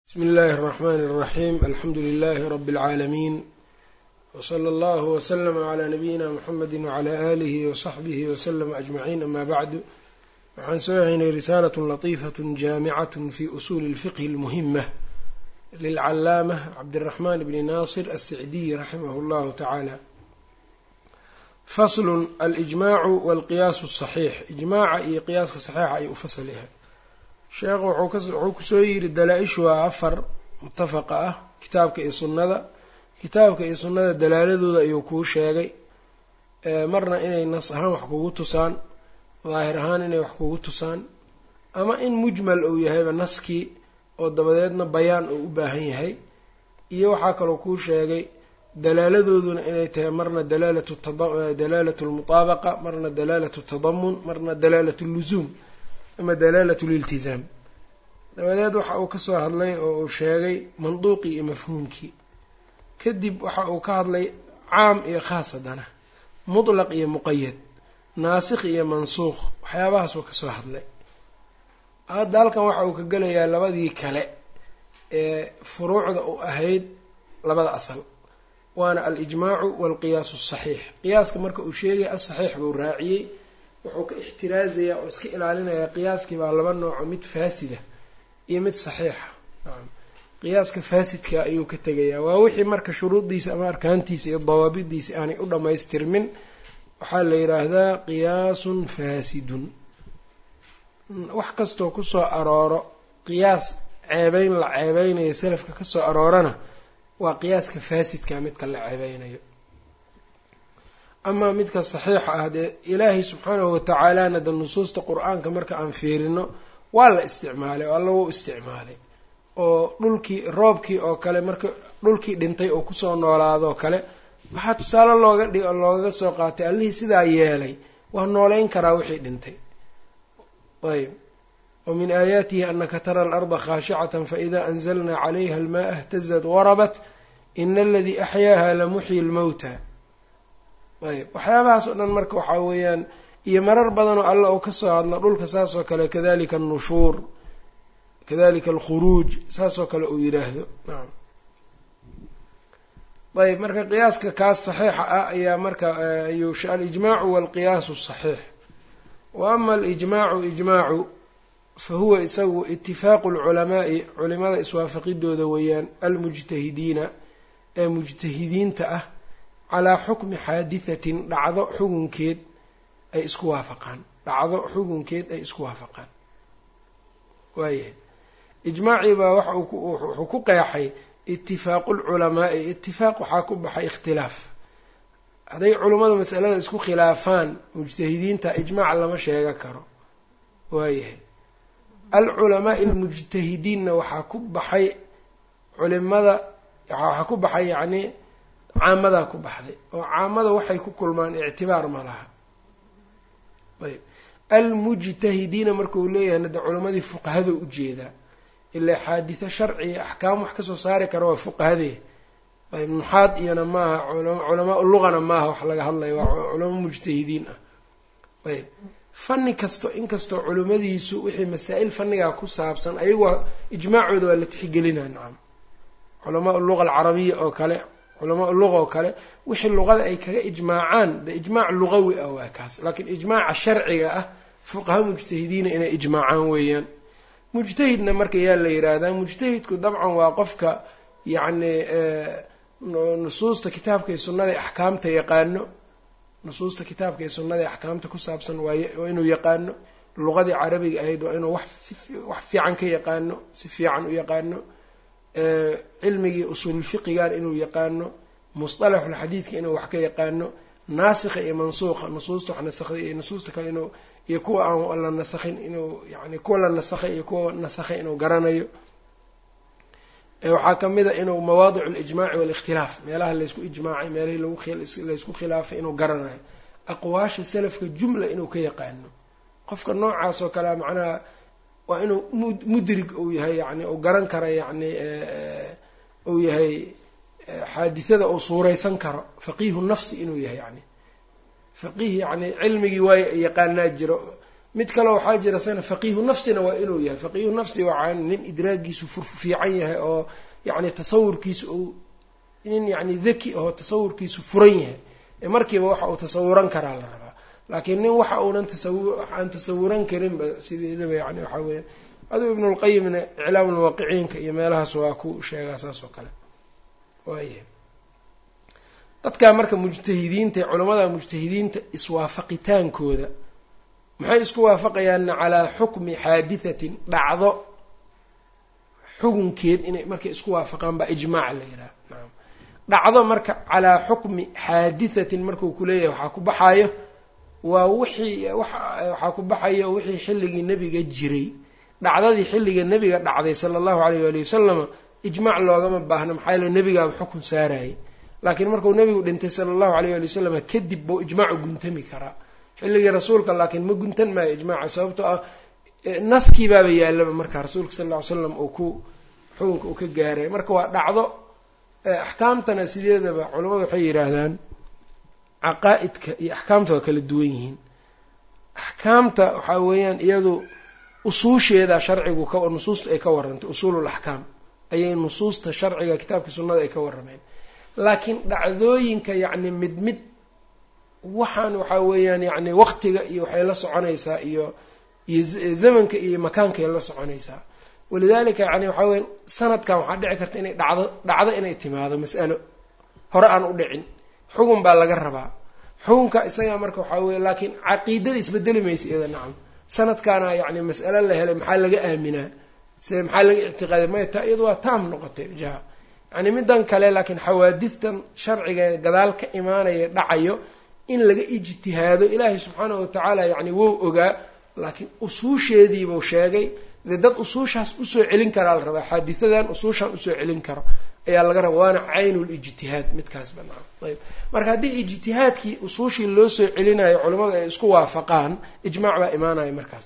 bsmi اllahi الرحmn الرaxيm alxamdu لlh rb العaalamiin wslى اllah wslm عlى nabiyina mxamedi wعlى آlih وصaxbih wslm أجmaعin ama bعdu waxaan soo haynay risalaة laطifaة jaamicaة fi usuli الfiqh الmuhimة lilcalaamة cabdالرaحman bni naصir الsicdiy raximah اllah taعalى fasl alijmacu wاlqiyaas الصaxiix ijmaaca iyo qiyaaska صaxiixa ayuu ufasl yahay sheekhu wuxuu kusoo yidhi dalaa-ishu waa afar mutafaqa ah kitaabka iyo sunnada kitaabka iyo sunnada dalaaladooda ayuu kuu sheegay marna inay nas ahaan wax kugu tusaan daahir ahaan inay wax kugu tusaan ama in mujmal uu yahayba naskii oo dabadeedna bayaan uu u baahan yahay iyo waxaa kaloo kuu sheegay dalaaladooduna inay tahay marna dalaalatu dalaalatu lmutaabaqa marna dalaalatu tadamun marna dalaalatu llusuum ama dalaalat liltizaam dabadeed waxa uu kasoo hadlay oo uu sheegay manduuqii iyo mafhuumkii kadib waxa uu ka hadlay caam iyo khaas haddana mutlaq iyo muqayad naasikh iyo mansuuq waxyaabahaasuu kasoo hadlay hadda halkan waxa uu ka gelayaa labadii kale ee furuucda u ahayd labada asal waana alijmaacu waalqiyaasu asaxiix qiyaaska marka uu sheegay asaxiix buu raaciyey wuxuu ka ixtiraazayaa oo iska ilaalinayaa qiyaaskii baa laba nooco mid faasida iyo mid saxiixa qiyaaska faasidka ayuu ka tegayaa waa wixii marka shuruuddiisa ama arkaantiisa iyo dawaabidiisa aanay u dhammaystirmin waxaa la yidhaahdaa qiyaasun faasidun wax kastoo kusoo arooro qiyaas ceebeyn la ceebeynayo salafka kasoo aroorana waa qiyaaska faasidka midka la ceebeynayo amaa midka saxiixa ah dee ilaahay subxaanahu watacaalana de nusuusta qur-aanka marka aan fiirino waa la isticmaalay oo alla wuu isticmaalay oo dhulkii roobkii oo kale marka dhulkii dhintay oo kusoo noolaadoo kale waxaa tusaale looga dhig loogaga soo qaatay allihii sidaa yeelay waa nooleyn karaa wixii dhintay ayb wa min aayaatihi anaka tara alarda khaashicatan faida anzalna calayha almaa htazat warabat ina aladii axyaaha lamuxyi lmowta ayb waxyaabahaas oo dhan marka waxaa weeyaan iyo marar badanoo alla uu kasoo hadla dhulka saas oo kale kadalika annushuur kadalika alkhuruuj saas oo kale uu yidhaahdo nacam ayb marka qiyaaska kaas saxiixa ah ayaa marka ayuu alijmaacu waalqiyaasu saxiix wa ama alijmaacu ijmaacu fa huwa isagu itifaaqu lculamaa'i culimada iswaafaqidooda weeyaan almujtahidiina ee mujtahidiinta ah calaa xukmi xaadihatin dhacdo xugunkeed ay isku waafaqaan dhacdo xugunkeed ay isku waafaqaan waayahay ijmaacii baa waxa wuxuu ku qeexay itifaaqu lculamaa'i itifaaq waxaa ku baxay ikhtilaaf hadday culummadu masalada isku khilaafaan mujtahidiinta ijmaac lama sheega karo waayahay alculamaa'i almujtahidiinna waxaa ku baxay culimada waxaa ku baxay yacni caamadaa ku baxday oo caamada waxay ku kulmaan ictibaar ma laha ayb almujtahidiina markuu leeyahay nade culimadii fuqahada ujeedaa ilaa xaaditho sharciga axkaam wax kasoo saari kara waa fuqahadee ayb nuxaad iyana maaha culamaa luqana maaha wax laga hadlaya waa culamo mujtahidiin ah ayb fanni kasto inkastoo culimadiisu wixii masaa-il fannigaa ku saabsan ayagu ijmaacooda waa la tixgelinaa nacam culamaa luqa alcarabiya oo kale culamaa luqa oo kale wixii luqada ay kaga ijmaacaan de ijmaac luqawi ah waa kaas laakiin ijmaaca sharciga ah fuqaha mujtahidiina inay ijmaacaan weeyaan mujtahidna marka yaa la yidhaahdaa mujtahidku dabcan waa qofka yacni nusuusta kitaabka iyo sunnada axkaamta yaqaano nusuusta kitaabka iyo sunnada axkaamta ku saabsan waay waa inuu yaqaano luqadii carabiga ahayd waa inuu wax wax fiican ka yaqaano si fiican u yaqaano cilmigii usuululfiqigan inuu yaqaano musطalaxulxadiidka inuu wax ka yaqaano naasikha iyo mansuuqa nusuusta wax nasakday iyo nusuusta kale inuu iyo kuwa aan la nasakhin inuu yani kuwa la nasakhay iyo kuwa nasakhay inuu garanayo waxaa kamid a inuu mawaadic اlijmaaci wاlikhtilaaf meelaha laysku ijmaacay meelihii laysku khilaafay inuu garanayo aqwaasha salafka jumla inuu ka yaqaano qofka noocaas oo kalea macnaha waa inuu mudrig uu yahay yani uu garan kara yani uu yahay xaadithada uu suuraysan karo faqiihu nafsi inuu yahay yani faqiih yani cilmigii waay yaqaanaa jiro mid kale waxaa jira sana faqiihu nafsina waa inuu yahay faqiihu nafsi waa nin idraagiisu fiican yahay oo yacni tasawurkiisu uu nin yacni daki oo tasawurkiisu furan yahay ee markiiba waxa uu tasawuran karaa la rabaa laakiin nin waxa uunan tasawu aan tasawuran karinba sideedaba yani waxaa weya aduu ibnulqayimna iclaam lwaaqiciinka iyo meelahaas waa ku sheegaa saas oo kale waayahay dadkaa marka mujtahidiinta culamada mujtahidiinta iswaafaqitaankooda maxay isku waafaqayaanna calaa xukmi xaadihatin dhacdo xukunkeed inay markay isku waafaqaan baa ijmaac la yidhaha nacam dhacdo marka calaa xukmi xaadihatin markuu kuleeyahay waxaa ku baxaayo waa wixii waxaa ku baxayo wixii xilligii nebiga jiray dhacdadii xilliga nebiga dhacday sala allahu alayh waali wasalama ijmaac loogama baahna maxaa yaele nebigaaba xukun saarayay laakiin markuu nebigu dhintay sala allahu alayh waali wasalam kadib buu ijmaacu guntami karaa xilligii rasuulka laakiin ma guntan maayo ijmaaca sababtoo ah naskii baaba yaalaba marka rasuulka sal ll ly slam uu ku xukunka uu ka gaaray marka waa dhacdo axkaamtana sideedaba culamadu waxay yidhaahdaan caqaa-idka iyo axkaamta waa kala duwan yihiin axkaamta waxaa weeyaan iyadu usuusheeda sharcigu ka nusuusta ay ka warrantay usuulul axkaam ayay nusuusta sharciga kitaabka sunnada ay ka warrameen laakiin dhacdooyinka yacni mid mid waxaan waxaa weeyaan yacni waqtiga iyo waxay la soconaysaa iyo iyo zamanka iyo makaankay la soconaysaa walidaalika yani waxaa weya sanadkan waxaa dhici karta inay dhacdo dhacdo inay timaado mas'alo hore aan u dhicin xugun baa laga rabaa xukunka isagaa marka waxaa weye laakiin caqiidada isbedeli maysa iyada nacam sanadkaana yacni mas'alo la helay maxaa laga aaminaa se maxaa laga ictiqaaday maya taa iyadu waa taam noqotay jaha yani middan kale laakiin xawaadistan sharciga gadaal ka imaanaya dhacayo in laga ijtihaado ilaahay subxaanahu watacaala yacni wou ogaa laakiin usuusheediibuu sheegay dee dad usuushaas usoo celin karaa la rabaa xaadisadan usuushaan usoo celin karo ayaa laga rabaa waana caynulijtihaad midkaas banaan ayb marka haddii ijtihaadkii usuushii loo soo celinayo culimmadu ay isku waafaqaan ijmaac baa imaanaya markaas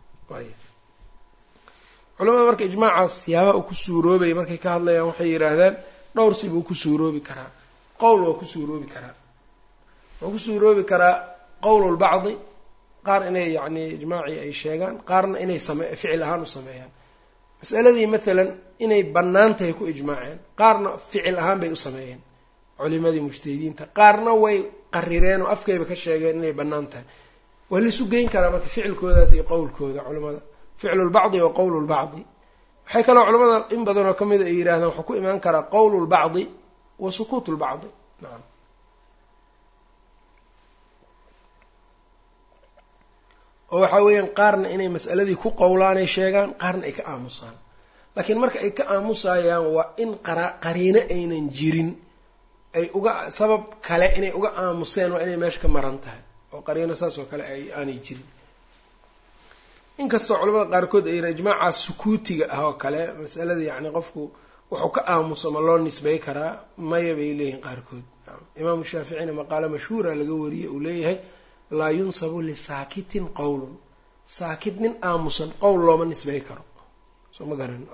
culamada marka ijmaacaas siyaabaha uu ku suuroobaya markay ka hadlayaan waxay yidhaahdaan dhowr si buu ku suuroobi karaa qowl waa ku suuroobi karaa wuxuu ku suuroobi karaa qowlulbacdi qaar inay yacni ijmaacii ay sheegaan qaarna inay same ficil ahaan u sameeyaan masaladii maalan inay bannaan tahay ku ijmaaceen qaarna ficil ahaan bay u sameeyeen culimadii mujtahidiinta qaarna way qarireen oo afkayba ka sheegeen inay bannaan tahay waa laisu geyn karaa marka ficilkoodaas iyo qowlkooda culimada ficlu lbacdi wa qowlu lbacdi waxay kaloo culamada in badan oo kamida ay yidhahdaan waxuu ku imaan karaa qowlu lbacdi wa sukuut lbacdi nacam oo waxaa weeyaan qaarna inay mas'aladii ku qowlaanay sheegaan qaarna ay ka aamusaan laakiin marka ay ka aamusayaan waa in qara qariino aynan jirin ay uga sabab kale inay uga aamuseen waa inay meesha ka maran tahay oo qariino saas oo kale ay aanay jirin inkastoo culamada qaarkood ay yihaen ijmaacaas sukuutiga ah oo kale masalada yacni qofku wuxuu ka aamuso ma loo nisbay karaa maya bay leeyihin qaarkood imaamu shaaficina maqaalo mashhuura laga wariyey uu leeyahay laa yunsabu lisaakitin qowlun saakit nin aamusan qowl looma nisbay karo soo ma garan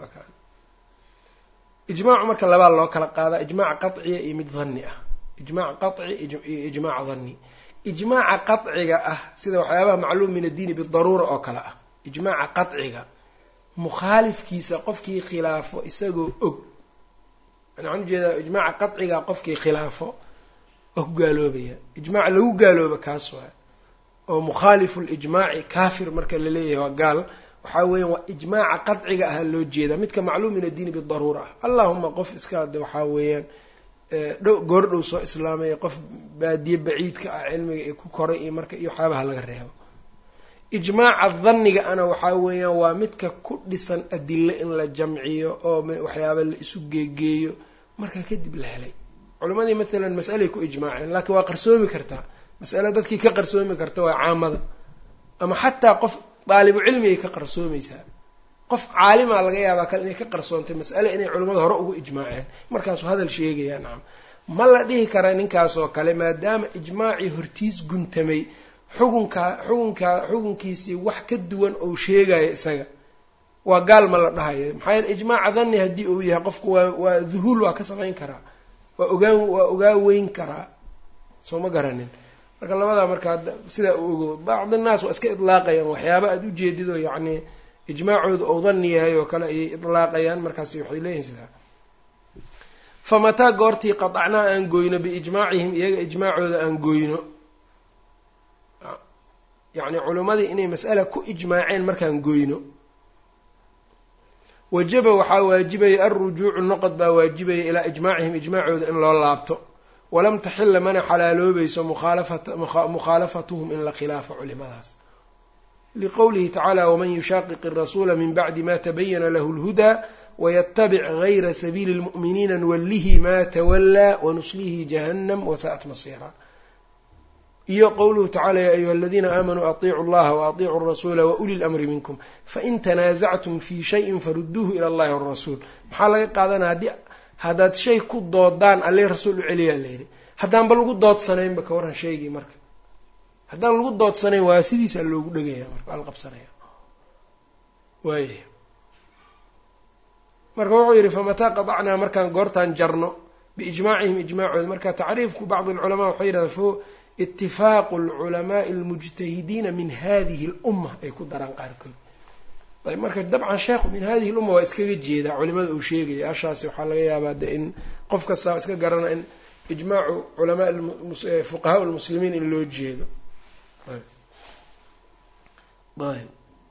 ijmaacu marka labaa loo kala qaadaa ijmaac qaciya iyo mid danni ah ijmaac qaci iyo ijmaac danni ijmaaca qaciga ah sida waxyaabaha macluum min addiini bidaruura oo kale ah ijmaaca qaciga mukhaalifkiisa qofkii khilaafo isagoo og waxaan ujeedaa ijmaaca qaciga qofkii khilaafo waa ku gaaloobaya ijmaac lagu gaalooba kaas waay oo mukhaalifu lijmaaci kaafir marka laleeyahay waa gaal waxaa weeyaan waa ijmaaca qadciga ah loo jeedaa midka macluum min addiini bidaruura ah allahuma qof iska de waxaa weeyaan dhow goordhow soo islaamaya qof baadiye baciidka ah cilmiga ee ku koray iyo marka iyo waxyaabaha laga reebo ijmaaca danniga ana waxaa weeyaan waa midka ku dhisan adilo in la jamciyo oo waxyaaba la isu geegeeyo markaa kadib la helay culimadii maalan mas'alay ku ijmaaceen laakiin waa qarsoomi kartaa mas'ale dadkii ka qarsoomi karta waa caamada ama xataa qof daalibu cilmigay ka qarsoomaysaa qof caalimaa laga yaabaa kale inay ka qarsoontay mas'ale inay culimmada hore ugu ijmaaceen markaasuu hadal sheegayaa nacam ma la dhihi kara ninkaasoo kale maadaama ijmaacii hortiis guntamay xukunkaa xukunkaa xukunkiisii wax ka duwan ou sheegayo isaga waa gaal ma la dhahayo maxaa yeele ijmaaca danni haddii uu yahay qofku waa waa duhuul waa ka samayn karaa waa ogaan waa ogaa weyn karaa soo ma garanin marka labadaa marka sidaa u ogo bacd annaas waa iska idlaaqayaan waxyaaba aada ujeedid oo yacni ijmaacooda ou danni yahay oo kale ayay idlaaqayaan markaasi waxay leeyihin sidaa famataa goortii qadacnaa aan goyno biijmaacihim iyaga ijmaacooda aan goyno yacni culimmadii inay mas'ala ku ijmaaceen markaan goyno wajaba waxaa waajibaya alrujuucu noqod baa waajibaya ilaa ijmaacihim ijmaacooda in loo laabto walam taxila mana xalaaloobayso mukhaalafatuhum in la khilaafo culimadaas liqowlihi tacaala waman yushaqiq irasuula min bacdi ma tabayana lahu lhudaa waytabic gayra sabiili lmu'miniina nuwallihi ma tawallaa wanuslihi jahannam wasaa'at masiira iyo qowluhu tacala ya ayuha aladiina aamanuu atiicu allaha waaطiicuu rasuula wauli lamri minkum fain tanaasactum fii shayin faruduuhu ila allahi warasuul maxaa laga qaadanaya haddii haddaad shay ku doodaan alle rasuul u celiyaa layidhi haddaanba lagu doodsanaynba ka warran shaygii marka haddaan lagu doodsanayn waa sidiisaa loogu dhegaya marka waa la qabsanaya waaya marka wuxuu yidhi famataa qadacnaa markaan goortaan jarno biijmaacihim ijmaacooda marka tacriifku bacdi alculamaa waxay yidhahdaa fo itifaaqu alculamaai almujtahidiina min hadihi lumma ay ku daraan qaarkood ayb marka dabcan sheekhu min hadihi lumma waa iskaga jeedaa culimada uu sheegaya ashaasi waxaa laga yaabaa de in qof kastaa iska garana in ijmaacu culamaa fuqahaa lmuslimiin in loo jeedo ayb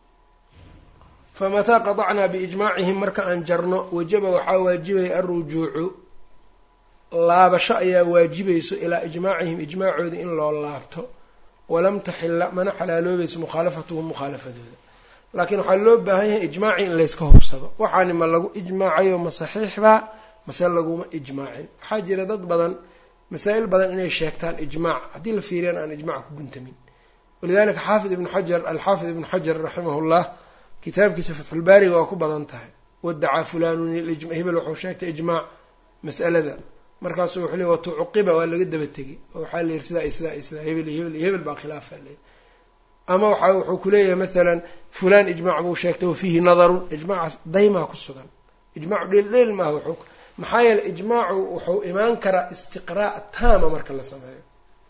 famataa qadacnaa biijmaacihim marka aan jarno wajaba waxaa waajibaya alrujuucu laabasho ayaa waajibayso ilaa ijmaacihim ijmaacooda in loo laabto walam taxila mana xalaaloobayso mukhaalafatuhum mukhaalafadooda laakiin waxaa loo baahan yahay ijmaacii in layska hubsado waxaani ma lagu ijmaacayo ma saxiixbaa mase laguma ijmaacin waxaa jira dad badan masaa'il badan inay sheegtaan ijmaac haddii la fiiriyana aan ijmac ku guntamin walidalika xaafid ibnu xajar alxaafid ibnu xajar raximahullah kitaabkiisa fatxulbaariga waa ku badan tahay wadacaa fulanun hebel wuxuu sheegtay ijmaac mas'alada markaasuu wuxuu leey watucuqiba waa laga daba tegay oo waxaa la yihi sidaa iyo sidaa iyo sidaa hebel iyo hebel iyo hebel baa khilaafa leey ama waxa wuxuu kuleeyahay masalan fulan ijmac buu sheegtay wafiihi nadarun ijmaacaas daymaa ku sugan ijmaacu dheeldheel maaha wuxuu maxaa yeeley ijmaacu wuxuu imaan karaa istiqraa' taama marka la sameeyo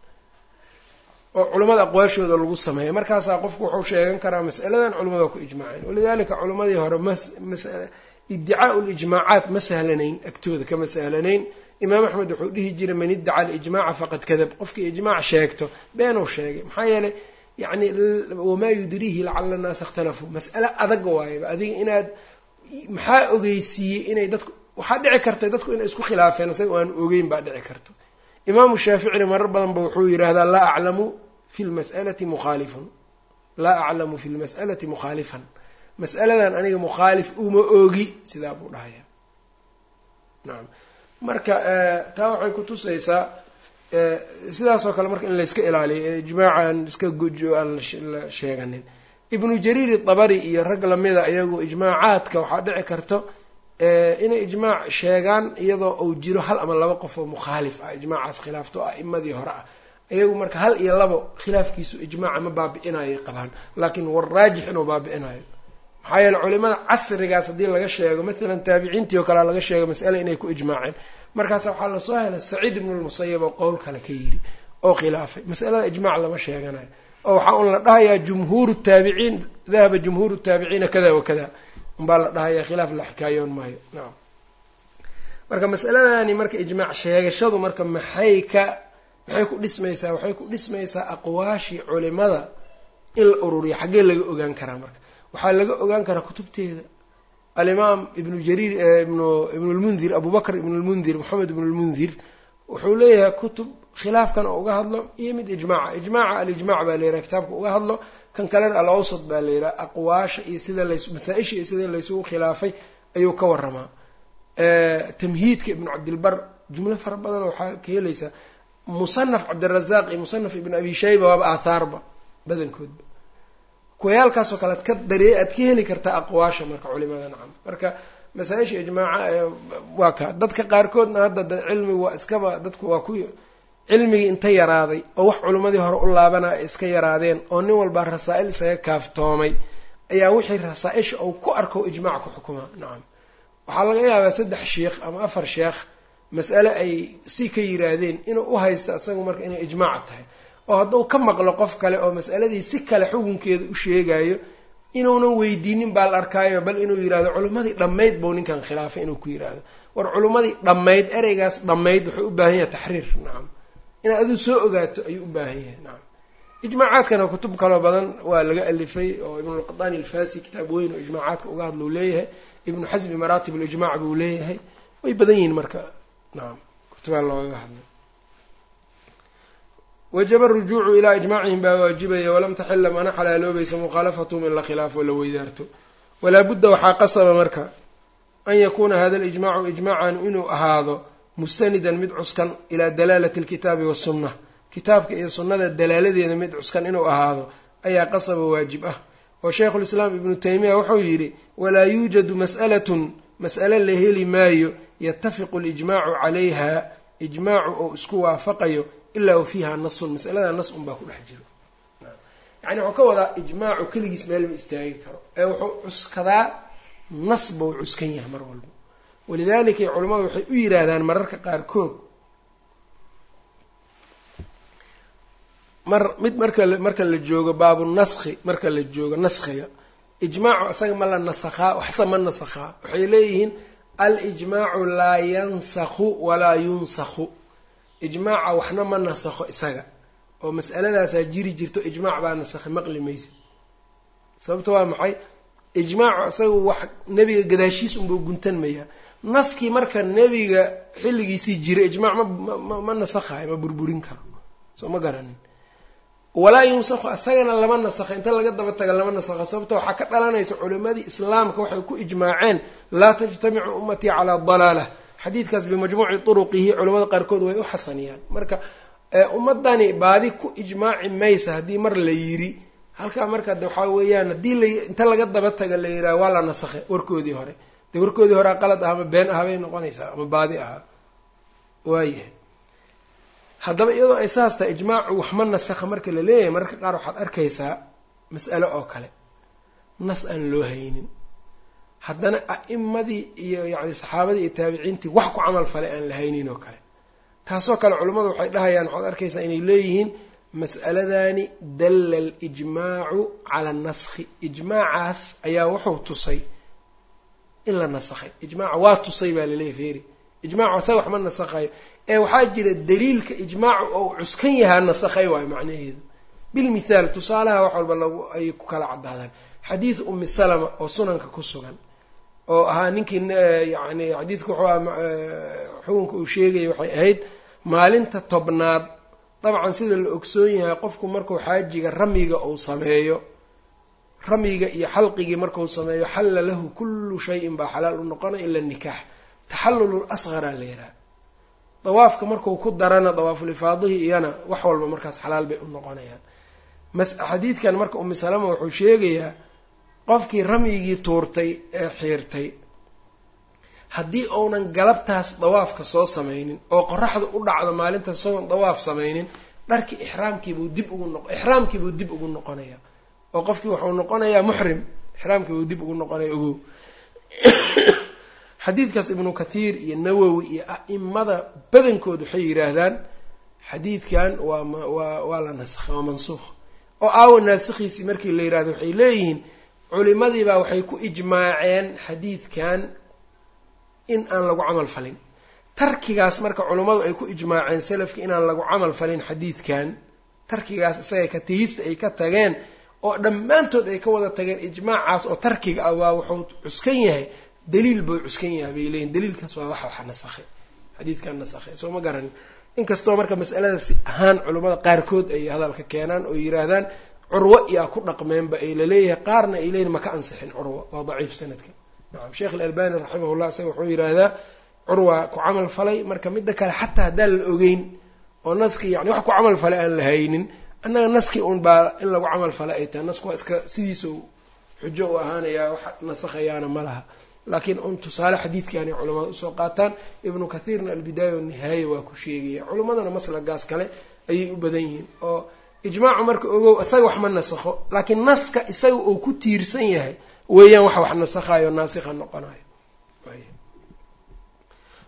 oo culimmada aqwaashooda lagu sameeyo markaasaa qofku wuxuu sheegan karaa mas'aladan culimmada waa ku ijmaaceen walidalika culimmadii hore iddicaau lijmaacaat ma sahlanayn agtooda kama sahlanayn imaam axmed wuxuu dhihi jiray man iddaca alijmaaca faqad kadab qofkii ijmaac sheegto beenuu sheegay maxaa yeelay yacni wamaa yudriihi lacala annaasa ikhtalafuu mas'ale adag waayaba adiga inaad maxaa ogeysiiyey inay dadku waxaa dhici karta dadku inay isku khilaafeen isaga aan ogeyn baa dhici karto imaamu shaaficina marar badan ba wuxuu yidhaahdaa laa aclamu fi lmas'alati mukhaalifun laa aclamu fi lmas'alati mukhaalifan mas'aladan aniga mukhaalif uma oogi sidaa buu dhahaya nacam marka taa waxay kutusaysaa sidaasoo kale marka in layska ilaaliyo ijmaaca aan iska gojo aan la sheeganin ibnu jariir dabari iyo rag lamida iyagu ijmaacaadka waxaa dhici karto inay ijmaac sheegaan iyadoo uu jiro hal ama laba qof oo mukhaalif ah ijmaacaas khilaafto a'imadii hore ah iyagu marka hal iyo labo khilaafkiisu ijmaaca ma baabi'inayay qabaan laakiin waraajix inuu baabi'inayo maxaa yeele culimada casrigaas haddii laga sheego maalan taabiciintii oo kalea laga sheego mas'ale inay ku ijmaaceen markaasa waxaa lasoo helay saciid ibnu lmusayab oo qowl kale ka yidhi oo khilaafay masalada ijmaac lama sheeganayo oo waxaa un la dhahayaa jumhuuru taabiciin dahaba jumhuuru taabiciina kada wa kada unbaa la dhahayaa khilaaf la xikaayoon maayo nacam marka masaladani marka ijmaac sheegashadu marka maxay ka maxay ku dhismaysaa waxay ku dhismaysaa aqwaashii culimada in la ururiyo xaggee laga ogaan karaa marka waxaa laga ogaan karaa kutubteeda alimaam ibnu jariir ibnu ibnu lmundir abu bakr ibnu lmundir moxamed ibnu lmundir wuxuu leeyahay kutub khilaafkan oo uga hadlo iyo mid ijmaaca ijmaaca alijmac baa la yidhaha kitaabka uga hadlo kan kalena alawsat baa la yidhaha aqwaasha iyo sida lays masaa-isha iyo sida laysugu khilaafay ayuu ka waramaa tamhiidka ibnu cabdilbar jumlo fara badan waxaa ka helaysaa musanaf cabdirazaaq iyo musanaf ibnu abi shayba waaba aathaarba badankoodba kuwayaalkaasoo kale ad ka daree aad ka heli kartaa aqwaasha marka culimada nacam marka masaa-isha ijmaaca waa ka dadka qaarkoodna hadda de cilmigu waa iskaba dadku waa ku cilmigii inta yaraaday oo wax culimmadii hore u laabana ay iska yaraadeen oo nin walbaa rasaa-il isaga kaaftoomay ayaa wixii rasaa-isha uu ku arko ijmaac ku xukumaa nacam waxaa laga yaabaa saddex sheikh ama afar sheekh mas'ale ay si ka yiraahdeen inuu u haysta isagu marka inay ijmaac tahay oo hadduu ka maqlo qof kale oo mas'aladii si kale xukunkeeda u sheegayo inuunan weydiinin baa la arkaayo bal inuu yidhahdo culimmadii dhammayd buu ninkan khilaafay inuu ku yidhaahdo war culimmadii dhammayd ereygaas dhammayd wuxuu u baahan yahay taxriir nacam inaad aduu soo ogaato ayuu u baahan yahay nacam ijmaacaadkana kutub kaloo badan waa laga alifay oo ibnulqadaani alfasi kitaab weyn oo ijmaacaadka uga hadluu leeyahay ibnu xasbi maraatib alijmac buu leeyahay way badan yihiin marka nacam kutubaa loogaga hadlay wajaba arujuucu ilaa ijmaacihim baa waajibaya walam taxila mana xalaaloobaysa mukhaalafatahum in la khilaafo la weydaarto walaa budda waxaa qasaba marka an yakuuna hada alijmaacu ijmaacan inuu ahaado mustanidan mid cuskan ilaa dalaalati alkitaabi wasunna kitaabka iyo sunnada dalaaladeeda mid cuskan inuu ahaado ayaa qasaba waajib ah oo shaykhulislaam ibnu taymiya wuxuu yidhi walaa yuujadu mas'alatun mas'ale la heli maayo yatafiqu alijmaacu calayha ijmaacu oo isku waafaqayo ilaa wa fiiha nasun masaladaa nas unbaa ku dhex jiro yacni wuxuu ka wadaa ijmaacu keligiis meel ma istaagi karo ee wuxuu cuskadaa nas buu cuskan yahay mar walba walidaalika culimmadu waxay u yidhaahdaan mararka qaarkood mar mid marka marka la joogo baabu naskhi marka la joogo naskhiga ijmaacu isaga ma la nasakhaa waxse ma nasakhaa waxay leeyihiin alijmaacu laa yansakhu walaa yunsakhu ijmaaca waxna ma nasakho isaga oo mas'aladaasaa jiri jirto ijmaac baa nasakhay maqli maysa sababta waa maxay ijmaacu isaga wax nebiga gadaashiis unbuu guntanmayaa naskii marka nebiga xilligiisii jira ijmaac ma ma nasakhayo ma burburin karo soo ma garanin walaa yunsakhu isagana lama nasakho inta laga daba taga lama nasakho sababta waxaa ka dhalanaysa culimadii islaamka waxay ku ijmaaceen laa tajtamicu ummatii calaa dalaalah xadiidkaas bimajmuuci turuqihi culamada qaarkood way u xasaniyaan marka ummadani baadi ku ijmaaci maysa haddii mar la yiri halkaa marka de waxaa weeyaan haddii la inta laga daba taga la yidhaha waa la nasakhay warkoodii hore dee warkoodii hore qalad ah ama been ah bay noqonaysaa ama baadi ahaa waayahay haddaba iyadoo ay saas tahay ijmaacu wax ma nasakha marka la leeyahay mararka qaar waxaad arkaysaa mas'alo oo kale nas aan loo haynin haddana a'imadii iyo yacni saxaabadii iyo taabiciintii wax ku camal falay aan la haynin oo kale taasoo kale culimmadu waxay dhahayaan waxaad arkaysaa inay leeyihiin mas'aladani dalla alijmaacu cala naskhi ijmaacaas ayaa wuxuu tusay in la nasakhay ijmaaca waa tusay baa laleeyahy feeri ijmaacu asaga wax ma nasakhayo ee waxaa jira daliilka ijmaacu ou cuskan yahaa nasakhay waayo macnaheedu bilmithaal tusaalaha wax walba lagu ay ku kala caddaadaan xadiid umi salama oo sunanka ku sugan oo ahaa ninkii yacni xadiidku wuxuu aha xukunka uu sheegaya waxay ahayd maalinta tobnaad dabcan sida la ogsoon yahay qofku markuu xaajiga ramyiga uu sameeyo ramyiga iyo xalqigii markuu sameeyo xalla lahu kullu shayin baa xalaal u noqonaya ila nikaax taxallulul asqaraa la yidhaha dawaafka marku ku darana dawaafulifaadihii iyana wax walba markaas xalaal bay u noqonayaan mas xadiidkan marka umi salama wuxuu sheegayaa qofkii ramyigii tuurtay ee xiirtay haddii uunan galabtaas dawaafka soo samaynin oo qoraxda u dhacdo maalintaas isagoon dawaaf samaynin dharkii ixraamkiibuu dib ugu noq ixraamkiibuu dib ugu noqonayaa oo qofkii wuxuu noqonayaa muxrim ixraamkiibuu dib ugu noqonaya ogow xadiidkaas ibnu kathiir iyo nawowi iyo a'imada badankood waxay yidhaahdaan xadiidkan waa waa waa la nasakhay waa mansuukh oo aawa naasikhiisii markii la yidhahdo waxay leeyihiin culimadiibaa waxay ku ijmaaceen xadiidkan in aan lagu camal falin tarkigaas marka culummadu ay ku ijmaaceen salafki inaan lagu camal falin xadiidkan tarkigaas isaga ka tegista ay ka tageen oo dhammaantood ay ka wada tageen ijmaacaas oo tarkiga ah waa wuxuu cuskan yahay daliil buu cuskan yahay bay leeyihin daliilkaas waa wax waxa nasakhay xadiidkan nasakhay soo ma garanin inkastoo marka masaladaas ahaan culummada qaarkood ay hadalka keenaan oo yidhaahdaan curwo iyaa ku dhaqmeenba ay laleeyahay qaarna ay leeyihin maka ansixin curwa waa daciif sanadka nacam sheekh alalbani raximahullah isaga wuxuu yidhaahdaa curwa ku camal falay marka midda kale xataa haddaan la ogeyn oo naskii yani wax ku camal falay aan la haynin annaga naskii un baa in lagu camal falay ay tahay nasku waa iska sidiisa xujo u ahaanayaa wax nasakhayaana ma laha laakiin un tusaale xadiidkaanay culamada usoo qaataan ibnu kathiirna albidaaya wanihaaya waa ku sheegaya culimmadana maslagaas kale ayay u badan yihiin oo ijmaacu marka ogow isaga wax ma nasakho laakiin naska isaga uu ku tiirsan yahay weeyaan wax wax nasakhayo naasikha noqonayo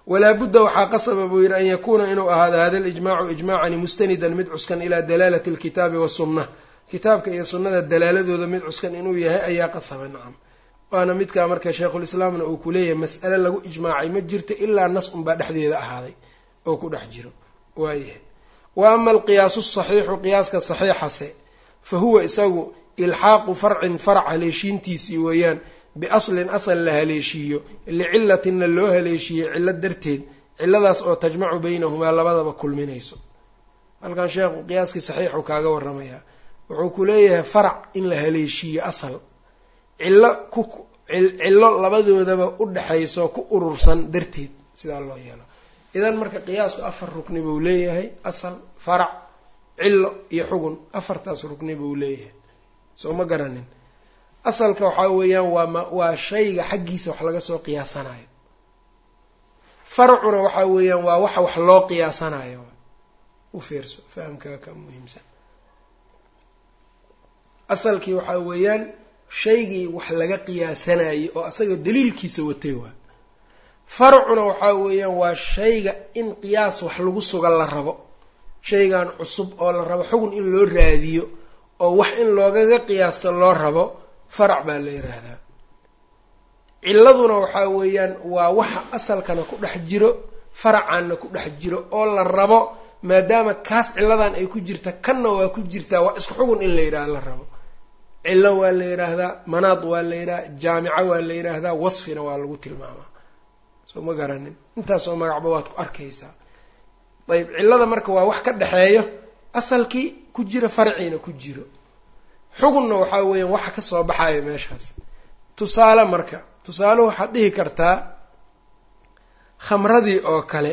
walaa budda waxaa qasaba buu yidhi an yakuuna inuu ahaado hada alijmaacu ijmaacani mustanidan mid cuskan ilaa dalaalati alkitaabi wasunna kitaabka iyo sunnada dalaaladooda mid cuskan inuu yahay ayaa qasaba nacam waana midkaa marka sheikhulislaamna uu ku leeyahay mas'ale lagu ijmaacay ma jirto ilaa nas unbaa dhexdeeda ahaaday oo ku dhex jiro waayahay wa ama alqiyaasu saxiixu qiyaaska saxiixase fa huwa isagu ilxaaqu farcin farac haleeshiintiisii weeyaan biaslin asal la haleeshiiyo licilatinna loo haleeshiiyey cillo darteed cilladaas oo tajmacu baynahumaa labadaba kulminayso halkan sheekhu qiyaaskii saxiixu kaaga warramayaa wuxuu ku leeyahay farac in la haleeshiiyo asal cillo ku cillo labadoodaba u dhexayso ku urursan darteed sidaa loo yeelo idan marka qiyaasku afar rukni buu leeyahay asal farac cillo iyo xugun afartaas rukni buu leeyahay soo ma garanin asalka waxaa weeyaan waa ma waa shayga xaggiisa wax laga soo qiyaasanayo farcuna waxaa weeyaan waa waxa wax loo qiyaasanayo u fiirso fahamkaa ka muhiimsan asalkii waxaa weeyaan shaygii wax laga qiyaasanayay oo asaga daliilkiisa watay waa farcuna waxaa weeyaan waa shayga in qiyaas wax lagu sugan la rabo shaygan cusub oo la rabo xugun in loo raadiyo oo wax in loogaga qiyaasto loo rabo farac baa la yidhaahdaa cilladuna waxaa weeyaan waa waxa asalkana ku dhex jiro faracanna ku dhex jiro oo la rabo maadaama kaas cilladan ay ku jirta kanna waa ku jirtaa waa isku xugun in la yidhaha la rabo cillo waa la yidhaahdaa manaad waa la yidhaha jaamico waa la yidhaahdaa wasfina waa lagu tilmaamaa soo ma garanin intaasoo magacba waad ku arkaysaa ayb cillada marka waa wax ka dhexeeyo asalkii ku jira farciina ku jiro xugunna waxaa weeyaan waxa ka soo baxayo meeshaas tusaale marka tusaale waxaad dhihi kartaa khamradii oo kale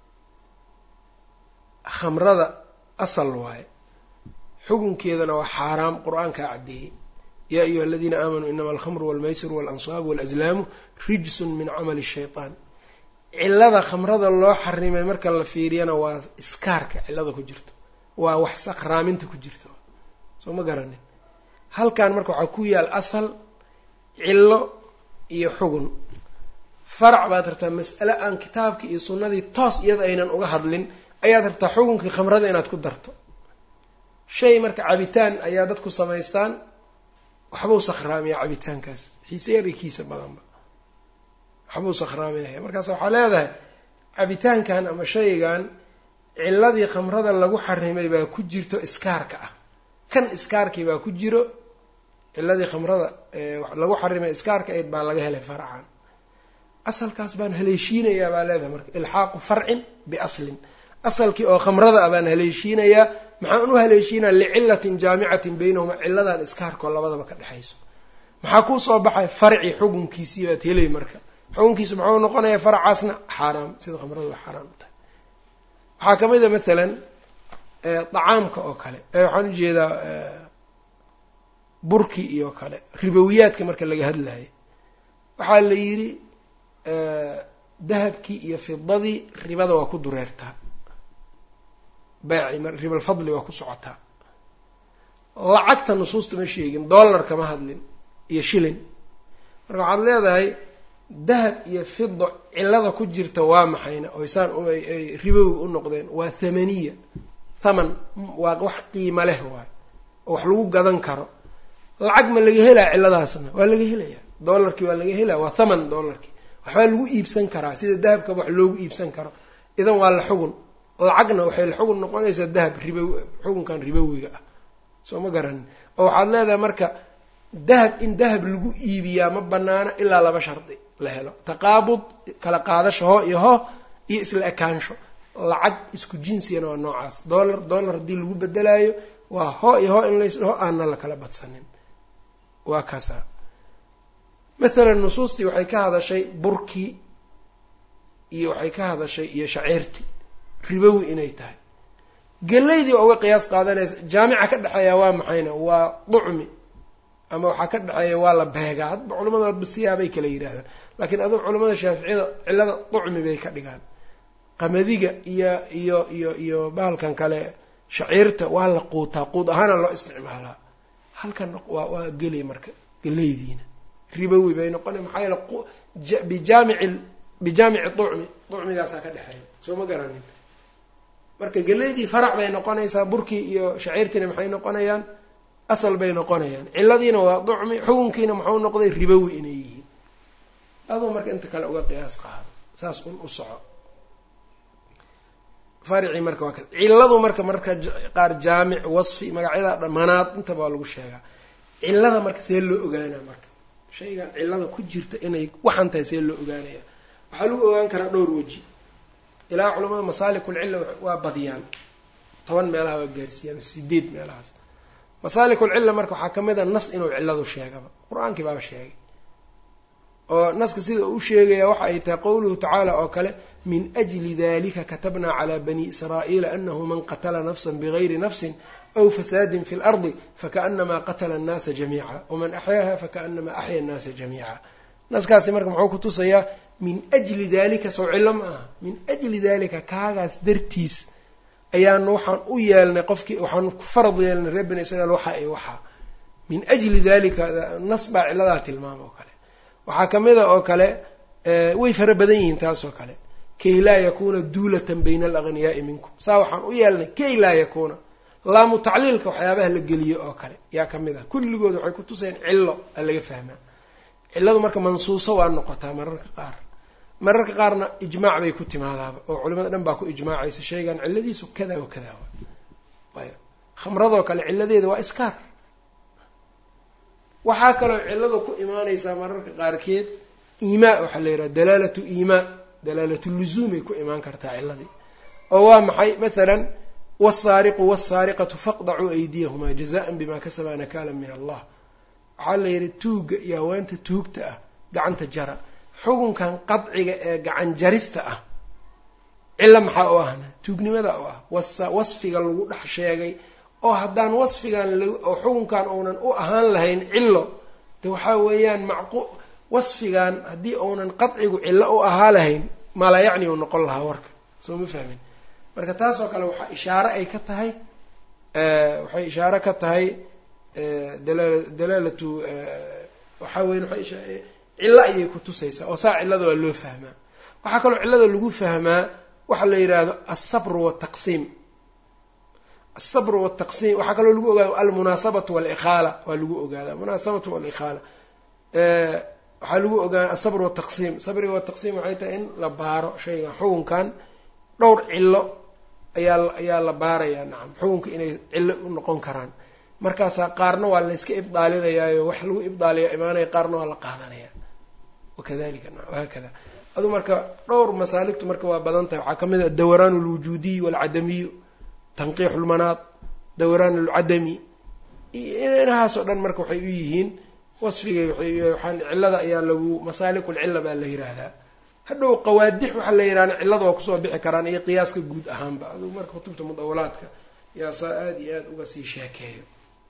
khamrada asal waaye xukunkeedana waa xaaraam qur-aankaa caddeeyey yaa ayuha aladiina aamanuu inama alkhamru walmaysiru waalansaabu walazlaamu rijsun min camali shaytaan cillada khamrada loo xarimay marka la fiiriyana waa iskaarka cillada ku jirto waa wax sakraaminta ku jirta soo ma garanin halkan marka waxaa ku yaal asal cillo iyo xugun farac baad rabtaa mas'ale aan kitaabkii iyo sunnadii toos iyada aynan uga hadlin ayaad rabtaa xukunkii khamrada inaad ku darto shay marka cabitaan ayaa dadku samaystaan waxbuu sakhraamiyaa cabitaankaas xiise yarikiisa badanba waxbuu sakhraaminaya markaas waxaa leedahay cabitaankan ama shaygan cilladii khamrada lagu xarimay baa ku jirto iskaarka ah kan iskaarkii baa ku jiro ciladii khamrada lagu xarimay iskaarka ayd baa laga helay farcan asalkaas baan haleeshiinayaa baa leedahay marka ilxaaqu farcin biaslin asalkii oo khamrada ah baan haleeshiinayaa maxaan u haleeshiinaya licilatin jaamicatin baynahuma ciladan iskaarkoo labadaba ka dhexayso maxaa kuu soo baxay farci xukunkiisii baad helay marka xukunkiisu muxuu noqonaya faracaasna xaaraam sida khamradu waa xaaraam u tahay waxaa ka mid a mathalan dacaamka oo kale waxaan ujeedaa burki iyo kale ribowiyaadka marka laga hadlayo waxaa la yidhi dahabkii iyo fidadii ribada waa ku dureertaa beeci ribalfadli waa ku socotaa lacagta nusuusta ma sheegin dollar kama hadlin iyo shilin marka waxaad leedahay dahab iyo fido cilada ku jirta waa maxayna oysaan ay ribowi u noqdeen waa thamaniya thaman waa wax qiimo leh waay oo wax lagu gadan karo lacag ma laga helaa ciladaasna waa laga helaya dollarkii waa laga helaya waa thaman dollarkii waxbaa lagu iibsan karaa sida dahabkaba wax loogu iibsan karo idan waa la xugun lacagna waxay la xugun noqonaysaa dahab ribo xukunkan ribowiga ah soo ma garanin oo waxaad leedahay marka dahab in dahab lagu iibiyaa ma banaano ilaa laba shardi la helo taqaabud kala qaadasho hoo iyo hoo iyo isla ekaansho lacag isku jinsiyana waa noocaas dollar dollar haddii lagu bedelaayo waa hoo iyo hoo in laysdhaho aana la kala badsanin waa kaasa mathalan nusuustii waxay ka hadashay burkii iyo waxay ka hadashay iyo shaciirtii ribowi inay tahay gelaydii waa uga qiyaas qaadanaysa jaamica ka dhexeeya waa maxayna waa ducmi ama waxaa ka dhexeeya waa la beegaa hadba culamadu adba siyaabay kala yidhaahdaan laakiin adug culamada shaaficiyada cillada ducmi bay ka dhigaan qamadiga iyo iyo iyo iyo bahalkan kale shaciirta waa la quutaa quud ahaana loo isticmaalaa halkan waa waa geli marka gelaydiina ribowi bay noqona maxaa yeele bijaamici bijaamici ducmi ducmigaasaa ka dhexeeya soo ma garanin marka geleydii farac bay noqonaysaa burkii iyo shaciirtiina maxay noqonayaan asal bay noqonayaan ciladiina waa ducmi xukunkiina muxuu noqday ribowi inay yihiin aduu marka inta kale uga qiyaas qaado saas un u soco faricii marka waa ka ciladu marka marka qaar jaamic wasfi magacyada dhamanaad intaba waa lagu sheegaa cilada marka see loo ogaanaa marka shaygan cilada ku jirta inay waxan tahay see loo ogaanaya waxaa lagu ogaan karaa dhowr weji ilaa culamada masaalikulcilla waa badiyaan toban meelaha waa gaarsiiyaan sideed meelahaas masaalikulcilla marka waxaa ka mid a nas inuu cilladu sheegaba qur-aankii baaba sheegay oo naska sida uu sheegaya waxa ay tahay qowluhu tacaala oo kale min ajli dalika katabnaa calaa bani israa'iila anahu man qatala nafsan bigayri nafsin aw fasaadin fi lardi fakaanamaa qatala annaasa jamiica waman axyaaha fakaanamaa axya annaasa jamiica naskaasi marka muxuu ku tusayaa min ajli dalika sow cillo ma aha min ajli dalika kaagaas dartiis ayaanu waxaan u yeelnay qofkii waxaanu ku farad yeelnay reer bani israiil waxa ay waxaa min ajli dalika nas baa cilladaa tilmaama oo kale waxaa ka mid a oo kale way fara badan yihiin taas oo kale kay laa yakuuna duulatan bayna alagniyaai minkum saa waxaan u yeelnay kay laa yakuuna laamu tacliilka waxyaabaha la geliyo oo kale yaa ka mid ah kulligood waxay ku tusayeen cillo a laga fahmaa cilladu marka mansuuso waa noqotaa mararka qaar mararka qaarna ijmaac bay ku timaadaaba oo culimada dhan baa ku ijmaacaysa shaygan cilladiisu kada wa kada wa ayb khamradoo kale cilladeeda waa iskaar waxaa kaloo cillada ku imaanaysaa mararka qaarkeed iimaa waxaa la yidhaha dalaalatu iimaa dalaalatu luzuumay ku imaan kartaa cilladii oo waa maxay mathalan wasaariqu wasaariqatu faqdacuu aydiyahumaa jazaan bima kasabaa nakaalan min allah waxaa la yidhi tuugga iyo haweenta tuugta ah gacanta jara xukunkan qadciga ee gacan jarista ah cillo maxaa u ahna tuugnimada u ah wasfiga lagu dhex sheegay oo haddaan wasfigan oo xukunkan uunan u ahaan lahayn cillo de waxaa weeyaan macqu wasfigan haddii uunan qadcigu cillo u ahaa lahayn maalaa yacni uu noqon lahaa warka soo ma fahmin marka taasoo kale waxaa ishaare ay ka tahay waxay ishaare ka tahay dalaal dalaalatu waxaa weyan waay cillo ayay ku tusaysaa oo saa cillada waa loo fahmaa waxaa kaloo cillada lagu fahmaa waxa la yidhaahdo alsabru waltaqsiim alsabru waltaqsiim waxaa kaloo lagu ogaada almunaasabatu walikhaala waa lagu ogaadaa munaasabatu walikhaala waxaa lagu ogaada alsabr waltaqsiim sabriga wataqsiim waxay tahay in la baaro shaygan xukunkan dhowr cillo ayaa ayaa la baarayaa nacam xukunka inay cillo u noqon karaan markaasaa qaarna waa layska ibdaalinayaayo wax lagu ibdaaliya imaanaya qaarna waa la qaadanaya wakadalika wahaakada adu marka dhowr masaaligtu marka waa badan tahay waxaa ka mid a dawraan alwujuudiy walcadamiyu tanqiixu lmanaad dawraan alcadami inahaasoo dhan marka waxay u yihiin wasfigay waxaan cillada ayaa lagu masaalikulcilla baa la yiraahdaa hadhow qawaadix waxaa la yihahda cillada waa kusoo bixi karaan iyo qiyaaska guud ahaanba aduu marka kutubta mudawalaadka yaa saa aada iyo aada uga sii sheekeeyo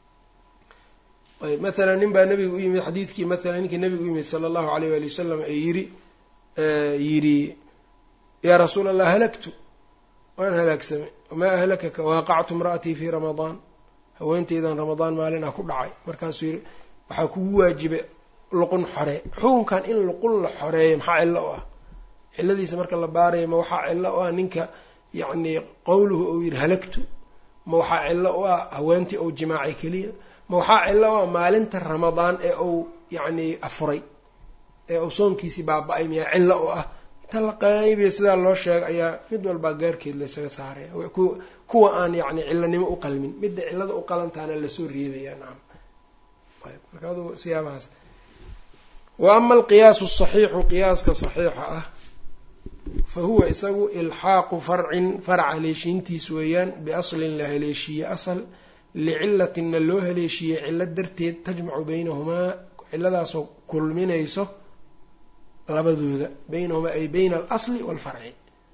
ayb mathalan nin baa nabiga u yimid xadiidkii mathalan ninkii nabiga u yimid sala allahu alayh waali wasalam ee yiri yidhi yaa rasuula allah halagtu waan halaagsamay wamaa ahlakaka waaqactu imra'atii fii ramadaan haweenteydan ramadaan maalin ah ku dhacay markaasuu yidhi waxaa kugu waajibay luqun xoree xukunkan in luqun la xoreeyo maxaa cillo u ah cilladiisa marka la baarayo ma waxaa cillo u ah ninka yacni qowluhu uu yidhi halagtu ma waxaa cillo u ah haweentii ou jimaacay keliya ma waxaa cillo u ah maalinta ramadaan ee uu yacni afuray ee uu soonkiisii baaba-ay miyaa cillo u ah inta la qaybiya sidaa loo sheega ayaa mid walbaa gaarkeed laysaga saaraya kuwa aan yacni cillanimo u qalmin midda cillada u qalantaana lasoo reebaya nacam marka adu siyaabahaas wa ama alqiyaasu asaxiixu qiyaaska saxiixa ah fa huwa isagu ilxaaqu farcin farac haleeshiintiis weeyaan biaslin la haleeshiye asal licilatinna loo haleeshiiyey cillo darteed tajmacu baynahumaa ciladaasoo kulminayso labadooda baynahumaa ay bayna alasli waalfarci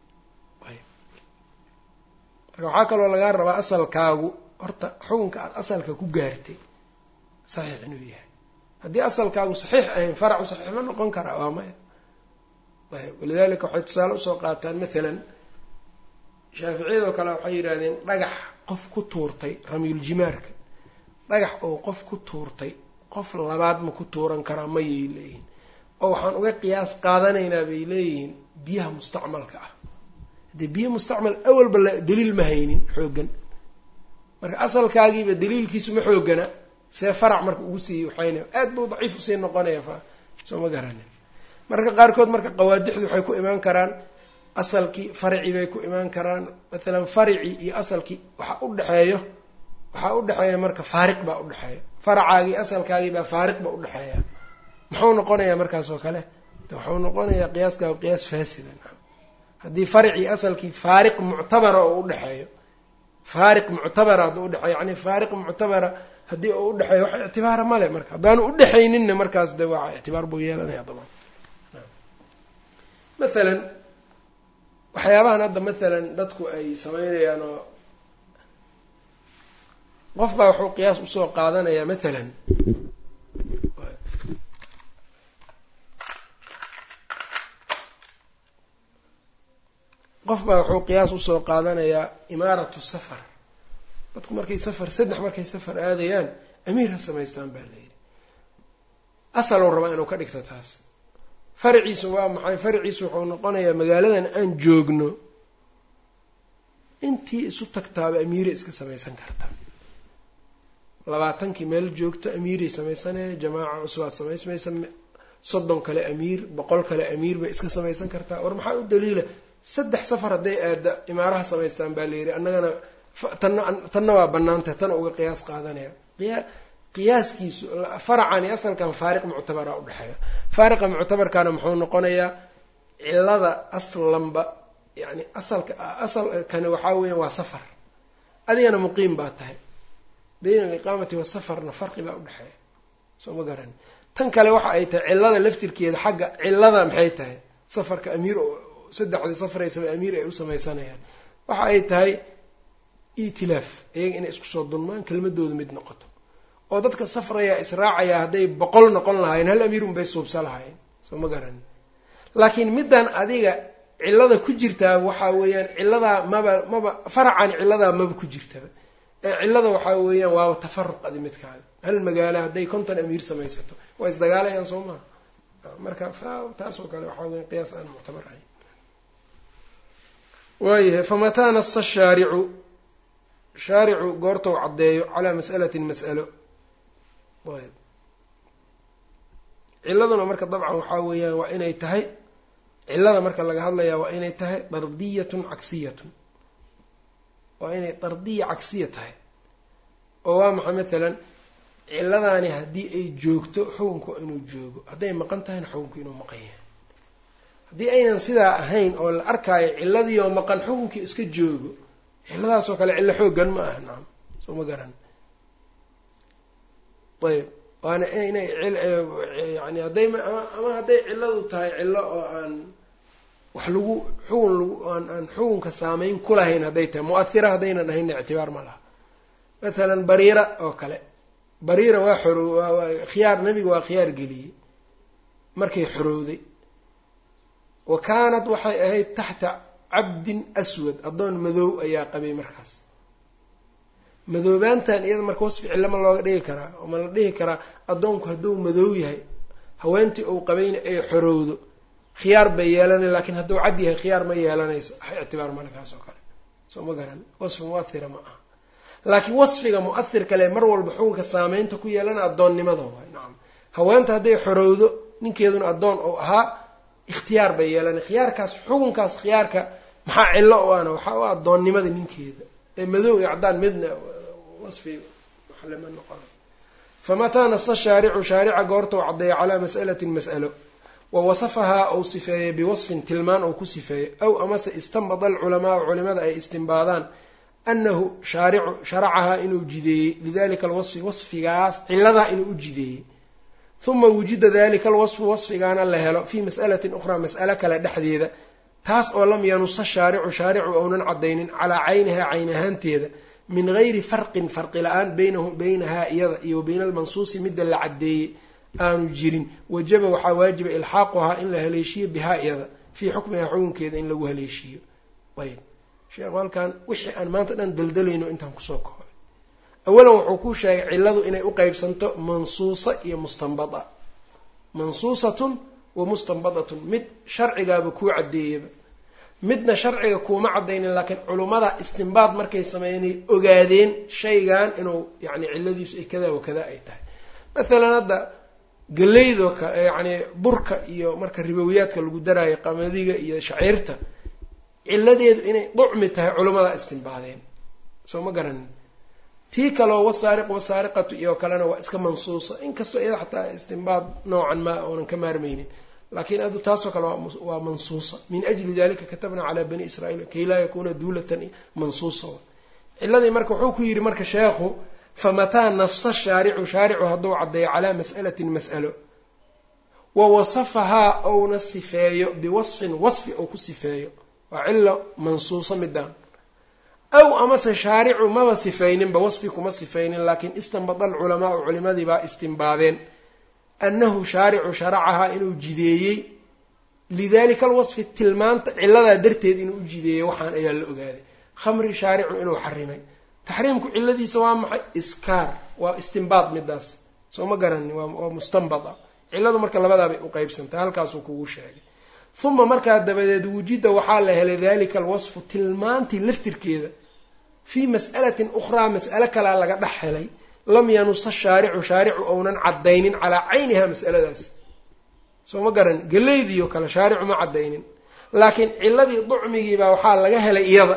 marka waxaa kaloo lagaa rabaa asalkaagu horta xukunka aada asalka ku gaartay saxiix inuu yahay haddii asalkaagu saxiix ahayn faracu saxiix ma noqon karaa waa maya ayb walidalika waxay tusaale usoo qaataan mathalan shaaficiyadoo kale waxay yidhahdeen dhagax qof ku tuurtay ramyuljimaarka dhagax oo qof ku tuurtay qof labaad ma ku tuuran karaa mayay leeyihin oo waxaan uga qiyaas qaadanaynaa bay leeyihiin biyaha mustacmalka ah haddii biyo mustacmal awalba la daliil ma haynin xooggan marka asalkaagiiba daliilkiisu ma xoogana see farac marka ugu sii waxayna aad buu daciif usii noqonaya fa soo ma garanin marka qaarkood marka qawaadixdu waxay ku imaan karaan asalkii farci bay ku imaan karaan mathalan faricii iyo asalkii waxa u dhexeeyo waxaa u dhexeeya marka faariq baa udhexeeya faracaagii asalkaagii baa faariq baa udhexeeya muxuu noqonayaa markaas oo kale wuxuu noqonayaa qiyaaska qiyaas faasida haddii faricii asalkii faariq muctabara oo udhexeeyo faariq muctabara hadduu udhexeeyo yani faariq muctabara haddii uu udhexeeyo wax ictibaara male marka haddaanu udhexayninna markaas de waa ictibaar buu yeelanaya daban mathalan waxyaabahan hadda mathalan dadku ay sameynayaan oo qof baa wuxuu qiyaas usoo qaadanayaa mathalan qof baa wuxuu qiyaas usoo qaadanayaa imaaratu safar dadku markay safar saddex markay safar aadayaan amiir ha samaystaan baa layidhi asalow rabaa inuu ka dhigto taas farciisu waa maxay farciisu wuxuu noqonayaa magaaladan aan joogno intii isu tagtaaba amiiray iska samaysan kartaa labaatankii meel joogto amiiray samaysanaya jamaaca cusbaad samaysmaysa soddon kale amiir boqol kale amiir bay iska samaysan kartaa war maxaa u daliila saddex safar hadday aada imaaraha samaystaan baa layidhi annagana tanna tanna waa banaantah tana uga qiyaas qaadanaya qiya qiyaaskiisu faracan iyo asalkan faariq muctabara udhexeeya faariqa muctabarkana muxuu noqonayaa cilada aslanba yani asalka asalkani waxaa weeyaan waa safar adigana muqiim baa tahay bayna aliqaamati wasafarna farqi baa udhexeeya soo ma garani tan kale waxa ay tahay cilada laftirkeeda xagga cilada maxay tahay safarka amiir saddexdii safraysaba amiir ay u samaysanayaan waxa ay tahay itilaaf iyaga inay isku soo dulmaan kelmadooda mid noqoto oo dadka safraya israacayaa hadday boqol noqon lahaayeen hal amiir unbay suubsa lahaayeen soo ma garani laakiin middan adiga cilada ku jirtaa waxaa weeyaan ciladaa maba maba faracan ciladaa maba ku jirtaba ee cilada waxaa weeyaan waaba tafaruq adi midkaaga hal magaalo hadday konton amiir samaysato waa isdagaalayaan soo maha marka taasoo kale waxaa weya qiyaas aan muctabar ahayn waayahay famataa nasa shaaricu shaaricu goortou caddeeyo calaa mas'alatin mas'alo ayb ciladuna marka dabcan waxaa weeyaan waa inay tahay cilada marka laga hadlayaa waa inay tahay dardiyatun cagsiyatun waa inay dardiya cagsiya tahay oo waa maxay mathalan ciladaani haddii ay joogto xukunku inuu joogo hadday maqan tahayna xukunku inuu maqan yahay haddii aynan sidaa ahayn oo la arkaayo ciladii oo maqan xukunkii iska joogo ciladaasoo kale cillo xooggan ma aha nacam soo ma garan ayb waana inay yani hadday ama hadday cilladu tahay cillo oo aan wax lagu xugun lagu aan aan xukunka saameyn ku lahayn hadday tahay mu-ahira haddaynan ahaynna ictibaar ma laha mathalan bariira oo kale bariira waa xoro waa khiyaar nebiga waa khiyaar geliyey markay xorowday wa kaanat waxay ahayd taxta cabdin aswad addoon madow ayaa qabay markaas madoobaantan iyada marka wasfi cilo ma looga dhigi karaa oo ma la dhihi karaa addoonku hadduu madow yahay haweentii uu qabayna ay xorowdo khiyaar bay yeelanay laakiin hadduu cad yahay khiyaar ma yeelanayso wax ictibaar malkaas oo kale soo ma garan wasfi muahira ma aha laakiin wasfiga mu-ahir kale mar walba xukunka saameynta ku yeelana addoonnimada waay nacam haweenta hadday xorowdo ninkeeduna addoon uu ahaa ikhtiyaar bay yeelanay khiyaarkaas xukunkaas khiyaarka maxaa cillo u ana waxaa u addoonnimada ninkeeda ee madow iyo caddaan midna wasfi wax lama noqona famataa nasa shaaricu shaarica goorta u caddeeya calaa mas'alatin mas'alo wa wasafahaa ou sifeeyey biwasfin tilmaan ou ku sifeeyey aw amase istanbada alculamaau culimada ay istimbaadaan anahu shaaricu sharacahaa inuu jideeyey lidalika alwasfi wasfigaas ciladaa inuu u jideeyey huma wujida dalika alwasfu wasfigaana la helo fii mas'alatin ukhraa mas'alo kale dhexdeeda taas oo lam yanusa shaaricu shaaricu ounan caddaynin calaa caynihaa cayn ahaanteeda min gayri farqin farqi la-aan baynahu baynahaa iyada iyo bayna almansuusi midda la caddeeyey aanu jirin wajaba waxaa waajiba ilxaaquhaa in la haleeshiyo bihaa iyada fii xukmihaa xukunkeeda in lagu haleeshiiyo ayb sheekhu halkan wixii aan maanta dhan daldalayno intaan kusoo koobay awalan wuxuu ku sheegay cilladu inay u qeybsanto mansuusa iyo mustanbada mansuusatun wa mustanbadatun mid sharcigaaba kuu caddeeyaba midna sharciga kuuma caddaynin laakiin culummada istinbaad markay sameeyanay ogaadeen shaygan inuu yacni cilladiisu ay kadaa wa kadaa ay tahay masalan hadda galeydoo ka yacni burka iyo marka ribowiyaadka lagu daraayo qamadiga iyo shaciirta cilladeedu inay ducmi tahay culummada istinbaadeen soo ma garanin tii kaleo wasaariq wasaariqatu iyo kalena waa iska mansuusa inkastoo iyada xataa istinbaad noocan ma oonan ka maarmaynin laakiin adu taasoo kale waa mansuusa min ajli dalika katabna calaa bani israiil kay laa yakuuna duulatan mansuusa ciladii marka wuxuu ku yidhi marka sheekhu famataa nafsa shaaricu shaaricu hadduu caddeeyo calaa mas'alatin mas'alo wa wasafahaa ouna sifeeyo biwasfin wasfi ou ku sifeeyo waa cilo mansuusa midaan aw amase shaaricu maba sifayninba wasfi kuma sifaynin laakiin istanbada alculamaau culimadii baa istinbaadeen annahu shaaricu sharacahaa inuu jideeyey lidalika alwasfi tilmaanta ciladaa darteed inuu u jideeyey waxaan ayaa la ogaaday khamri shaaricu inuu xarimay taxriimku ciladiisa waa maxay iskaar waa istinbaad midaas soo ma garanin waa mustanbada ciladu marka labadaabay u qeybsantay halkaasuu kugu sheegay uma markaa dabadeed wujida waxaa la helay dalika alwasfu tilmaantii laftirkeeda fii mas'alatin ukhraa mas'alo kalea laga dhex helay lam yanusa shaaricu shaaricu ounan caddaynin calaa cayniha mas'aladaas soo ma garan galeydii oo kale shaaricu ma caddaynin laakiin ciladii ducmigiibaa waxaa laga helay iyada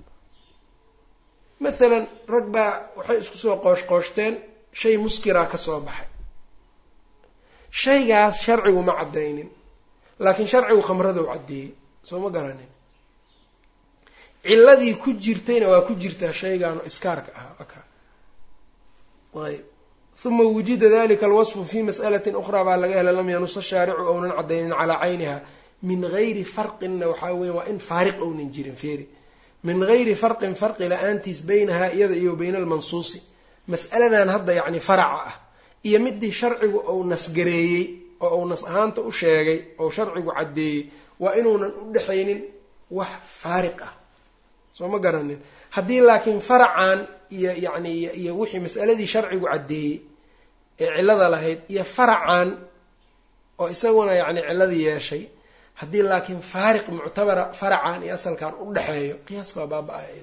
masalan rag baa waxay isku soo qoosh qooshteen shay muskiraa ka soo baxay shaygaas sharcigu ma caddaynin laakiin sharcigu khamrada u caddeeyey soo ma garanin ciladii ku jirtayna waa ku jirtaa shaygaano iskaarka ahaa aka ayb uma wujida dalika alwasfu fi mas'alatin ukhraa baa laga helay lam yanusa shaaricu ounan caddaynin calaa cayniha min gayri farqinna waxaa weya waa in faariq ounan jirin feeri min gayri farqin farqi la-aantiis beynahaa iyada iyo bayna almansuusi mas'aladan hadda yacni faraca ah iyo midii sharcigu ou nasgareeyey oo uu nas ahaanta u sheegay oo sharcigu caddeeyey waa inuunan u dhexaynin wax faariq ah soo ma garanin haddii laakiin faracan iyo yacni iyo wixii mas'aladii sharcigu caddeeyey ee cillada lahayd iyo faracan oo isaguna yacni cilladii yeeshay haddii laakiin faariq muctabara faracan iyo asalkan u dhexeeyo qiyaaska waa baaba-aya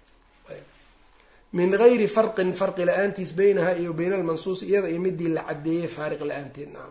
min gayri farqin farqi la-aantiis beynaha iyo bayna almansuusi iyada iyo midii la caddeeyey faariq la-aanteed nacam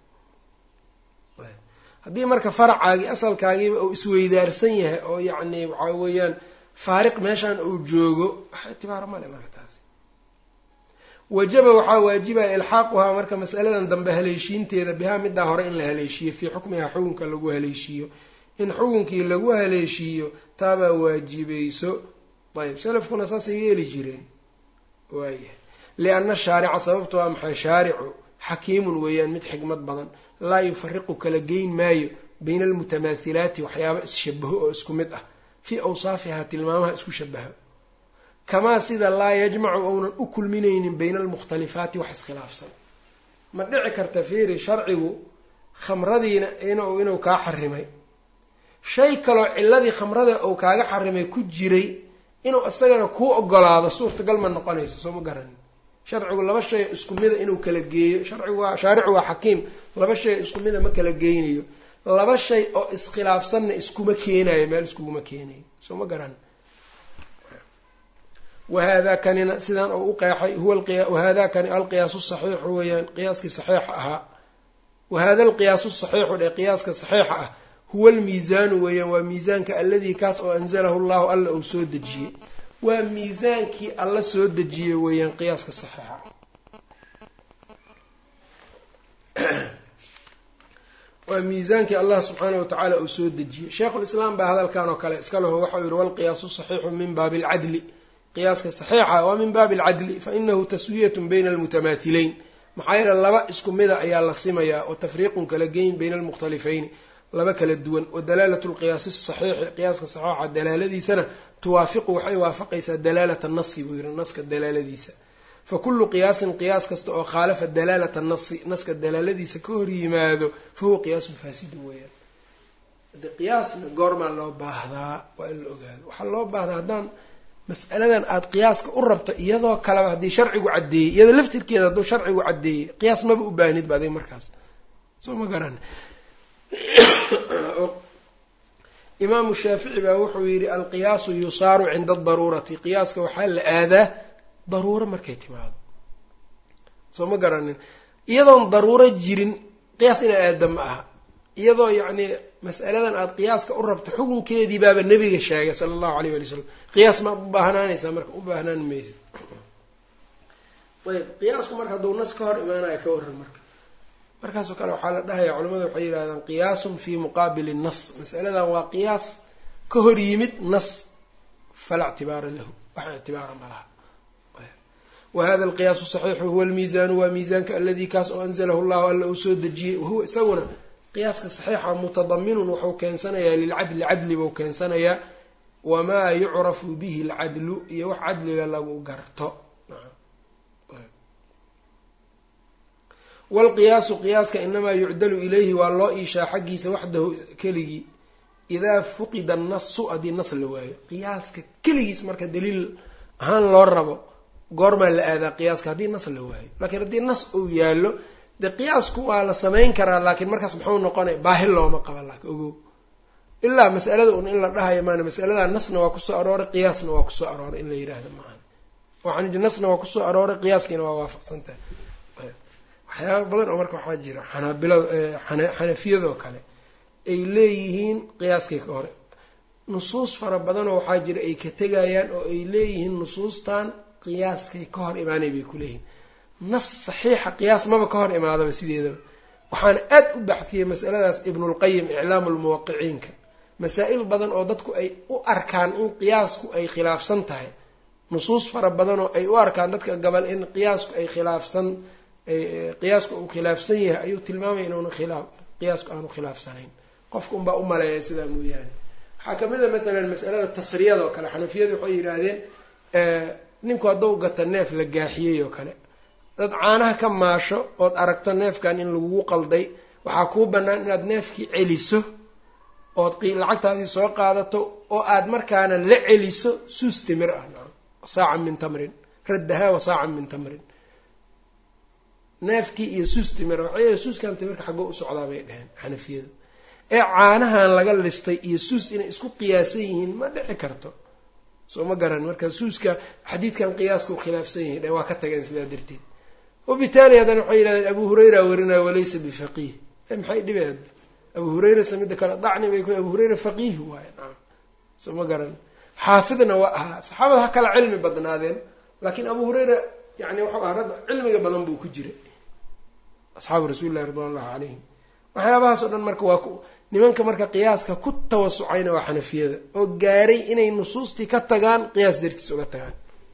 haddii marka faracaagii asalkaagiiba uu isweydaarsan yahay oo yacni waxaa weeyaan faariq meeshaan uu joogo wax itibaaro male marka taasi wajaba waxaa waajibaya ilxaaquhaa marka masaladan dambe haleeshiinteeda bihaa middaa hore in la haleeshiyo fii xukmihaa xukunka lagu haleeshiiyo in xukunkii lagu haleeshiiyo taabaa waajibayso ayb salafkuna saasay yeeli jireen waaya lianna shaarica sababto waa maxay shaaricu xakiimun weeyaan mid xikmad badan laa yufariqu kala geyn maayo bayna almutamaahilaati waxyaaba isshabaho oo isku mid ah fii awsaafihaa tilmaamaha isku shabaho kamaa sida laa yajmacu ounan u kulminaynin bayna almukhtalifaati wax iskhilaafsan ma dhici karta fiiri sharcigu khamradiina inuu kaa xarimay shay kaloo ciladii khamrada uu kaaga xarimay ku jiray inuu isagana kuu ogolaado suurtagal ma noqonayso soo ma garanin sharcigu laba shay isku mida inuu kala geeyo sharcigu waa shaaricu waa xakiim laba shay isku mida ma kala geynayo laba shay oo iskhilaafsanna iskuma keenayo meel iskuguma keenayo soo ma garan wahada kanina sidaan oo u qeexay huwa wahada kani alqiyaasu saxiixu weeyaan qiyaaskii saxiixa ahaa wahada alqiyaasu saxiixu dhe qiyaaska saxiixa ah huwa almiisaanu weeyaan waa miisaanka alladii kaas oo anzalahu llahu alla uu soo dejiyey waa miisaankii alla soo dejiyey weeyaan qiyaaska saxiixa waa miisaankii allah subxaanahu watacaala uu soo dejiyey sheikhulislaam baa hadalkan oo kale iska leho waxau yihi walqiyaasu saxiixu min baabi alcadli qiyaaska saxiixa waa min baabi alcadli fainahu taswiyatun bayna almutamaahileyn maxaa yeele laba isku mida ayaa la simayaa oo tafriiqun kala geyn bayna almukhtalifayni laba kala duwan wa dalaalatu lqiyaasi saxiixi qiyaaska saxiixa dalaaladiisana tuwaafiqu waxay waafaqaysaa dalaalata nasi buu yihi naska dalaaladiisa fa kullu qiyaasin qiyaas kasta oo khaalafa dalaalata nasi naska dalaaladiisa ka hor yimaado fa huwa qiyaasun faasidu weeyaan hade qiyaasna goormaa loo baahdaa waa in la ogaado waxaa loo baahdaa haddaan mas'aladan aada qiyaaska u rabto iyadoo kaleba haddii sharcigu caddeeyey iyadoo laftirkeeda hadduu sharcigu caddeeyey qiyaas maba u baahnid ba adig markaas soo ma garan imaamu shaafici baa wuxuu yidhi alqiyaasu yusaaru cinda adaruurati qiyaaska waxaa la aadaa daruuro markay timaado soo ma garanin iyadoon daruuro jirin qiyaas inaa aada ma aha iyadoo yacni mas'aladan aada qiyaaska u rabto xukunkeedii baaba nebiga sheegay sala allahu alayh wali slam qiyaas ma u baahnaanaysaa marka u baahnaan maysa ayb qiyaasku marka hadduu nas ka hor imaanaya ka warran marka markaasoo kale waxaa la dhahaya culamada waxay yidhahdaan qiyaasun fii muqaabili nas masaladan waa qiyaas ka hor yimid nas falaa ictibaara lahu wax ictibaara ma laha wahada alqiyaasu saxiixu huwa almiisaanu waa miisaanka aladii kaas oo anzalahu llahu alla uu soo dejiyey wahuwa isaguna qiyaaska saxiixa mutadaminun wuxuu keensanayaa lilcadli cadli buu keensanayaa wamaa yucrafu bihi alcadlu iyo wax cadliga lagu garto waalqiyaasu qiyaaska inamaa yucdalu ilayhi waa loo iishaa xaggiisa waxdahu keligii idaa fuqida annasu haddii nas la waayo qiyaaska keligiis marka daliil ahaan loo rabo goormaa la aadaa qiyaaska haddii nas la waayo laakiin haddii nas uu yaallo dee qiyaasku waa la samayn karaa laakiin markaas muxuu noqonaya baahi looma qaba laakin ogow ilaa mas'alada un in la dhahayo maana mas'aladaa nasna waa kusoo arooray qiyaasna waa kusoo arooray in la yidhaahdo maahan waxaan idhi nasna waa kusoo arooray qiyaaskiina waa waafaqsan tahay waxyaaba badan oo marka waxaa jira xanaabilada xanafiyadoo kale ay leeyihiin qiyaaskii ka hore nusuus fara badanoo waxaa jira ay ka tegayaan oo ay leeyihiin nusuustan qiyaaskay ka hor imaanay bay ku leeyihiin nas saxiixa qiyaas maba ka hor imaadaba sideedaba waxaana aad u baxfiyey masaladaas ibnulqayim iclaamu lmuwaqiciinka masaa-il badan oo dadku ay u arkaan in qiyaasku ay khilaafsan tahay nusuus fara badanoo ay u arkaan dadka gabal in qiyaasku ay khilaafsan qiyaasku uu khilaafsan yahay ayuu tilmaamaya inuuna khilaa qiyaasku aanu khilaafsanayn qofka unbaa u maleeya sidaa mooyaane waxaa kamid a matalan masalada tasriyada oo kale xanafiyadu waxay yidhaahdeen ninku hadduu gato neef la gaaxiyey oo kale dad caanaha ka maasho ood aragto neefkan in lagugu qalday waxaa kuu bannaan inaad neefkii celiso ood lacagtaadii soo qaadato oo aad markaana la celiso suus timir ah saacan min tamrin raddahaa wa saacan min tamrin neefkii iyo suus timir waxay suuskan timirka xaggoo u socdaa bay dheheen xanafiyadu ee caanahan laga listay iyo suus inay isku qiyaasan yihiin ma dhici karto soo ma garan marka suuska xadiidkan qiyaaska u khilaafsan yahay dhe waa ka tageen sidaa darteed wabitaali haddana waxay yidhahdeen abu hurayra warinaya walaysa bifaqiih maxay dhibeed abu hurayra samida kale dacni bay ku abu hurayra faqiih waaye naam soo ma garan xaafidna waa ahaa saxaabada ha kala cilmi badnaadeen laakiin abu hurayra yani wuxuu ahaa rag cilmiga badan buu ku jiray asxaabu rasuuli llahi ridwan allahu calayhim waxyaabahaas oo dhan marka waa nimanka marka qiyaaska ku tawasucayna waa xanafiyada oo gaaray inay nusuustii ka tagaan qiyaas dartiis uga tagaan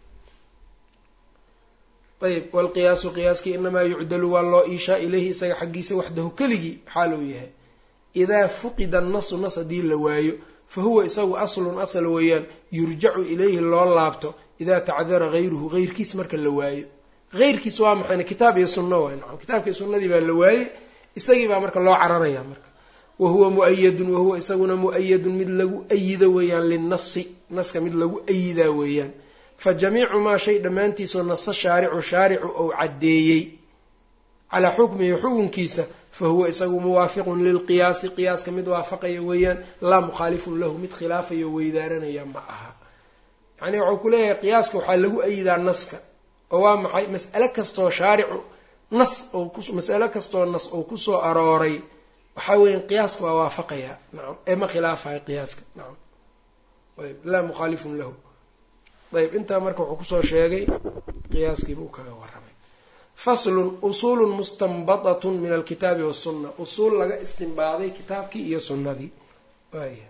ayb waalqiyaasu qiyaaskii inamaa yucdalu waa loo iishaa ilayhi isaga xaggiisa waxdahu keligii xaal uu yahay idaa fuqida annasu nas haddii la waayo fa huwa isagu aslun asal weeyaan yurjacu ilayhi loo laabto idaa tacdara hayruhu heyrkiis marka la waayo heyrkiis waa maxayna kitaab iyo sunno waay nacam kitaabka iyo sunnadii baa la waayey isagii baa marka loo cararaya marka wa huwa mu'ayadun wahuwa isaguna mu'ayadun mid lagu ayido weeyaan linnasi naska mid lagu ayidaa weeyaan fa jamiicu maa shay dhammaantiisoo nasa shaaricu shaaricu ou caddeeyey calaa xukmihi xukunkiisa fa huwa isagu muwaafiqun lilqiyaasi qiyaaska mid waafaqaya weeyaan laa mukhaalifun lahu mid khilaafayo weydaaranaya ma aha yacni wuxuu ku leeyahay qiyaaska waxaa lagu ayidaa naska oo waa maxay mas'ale kastoo shaaricu nas oo mas'ale kastoo nas oo kusoo arooray waxaa weeyaan qiyaaska waa waafaqayaa nacam ee ma khilaafayo qiyaaska nacam ayb laa mukhaalifun lahu ayb intaa marka wuxuu kusoo sheegay qiyaaskiibuu kaga warramay faslun usuulun mustanbadatun min alkitaabi wasunna usuul laga istinbaaday kitaabkii iyo sunnadii waaya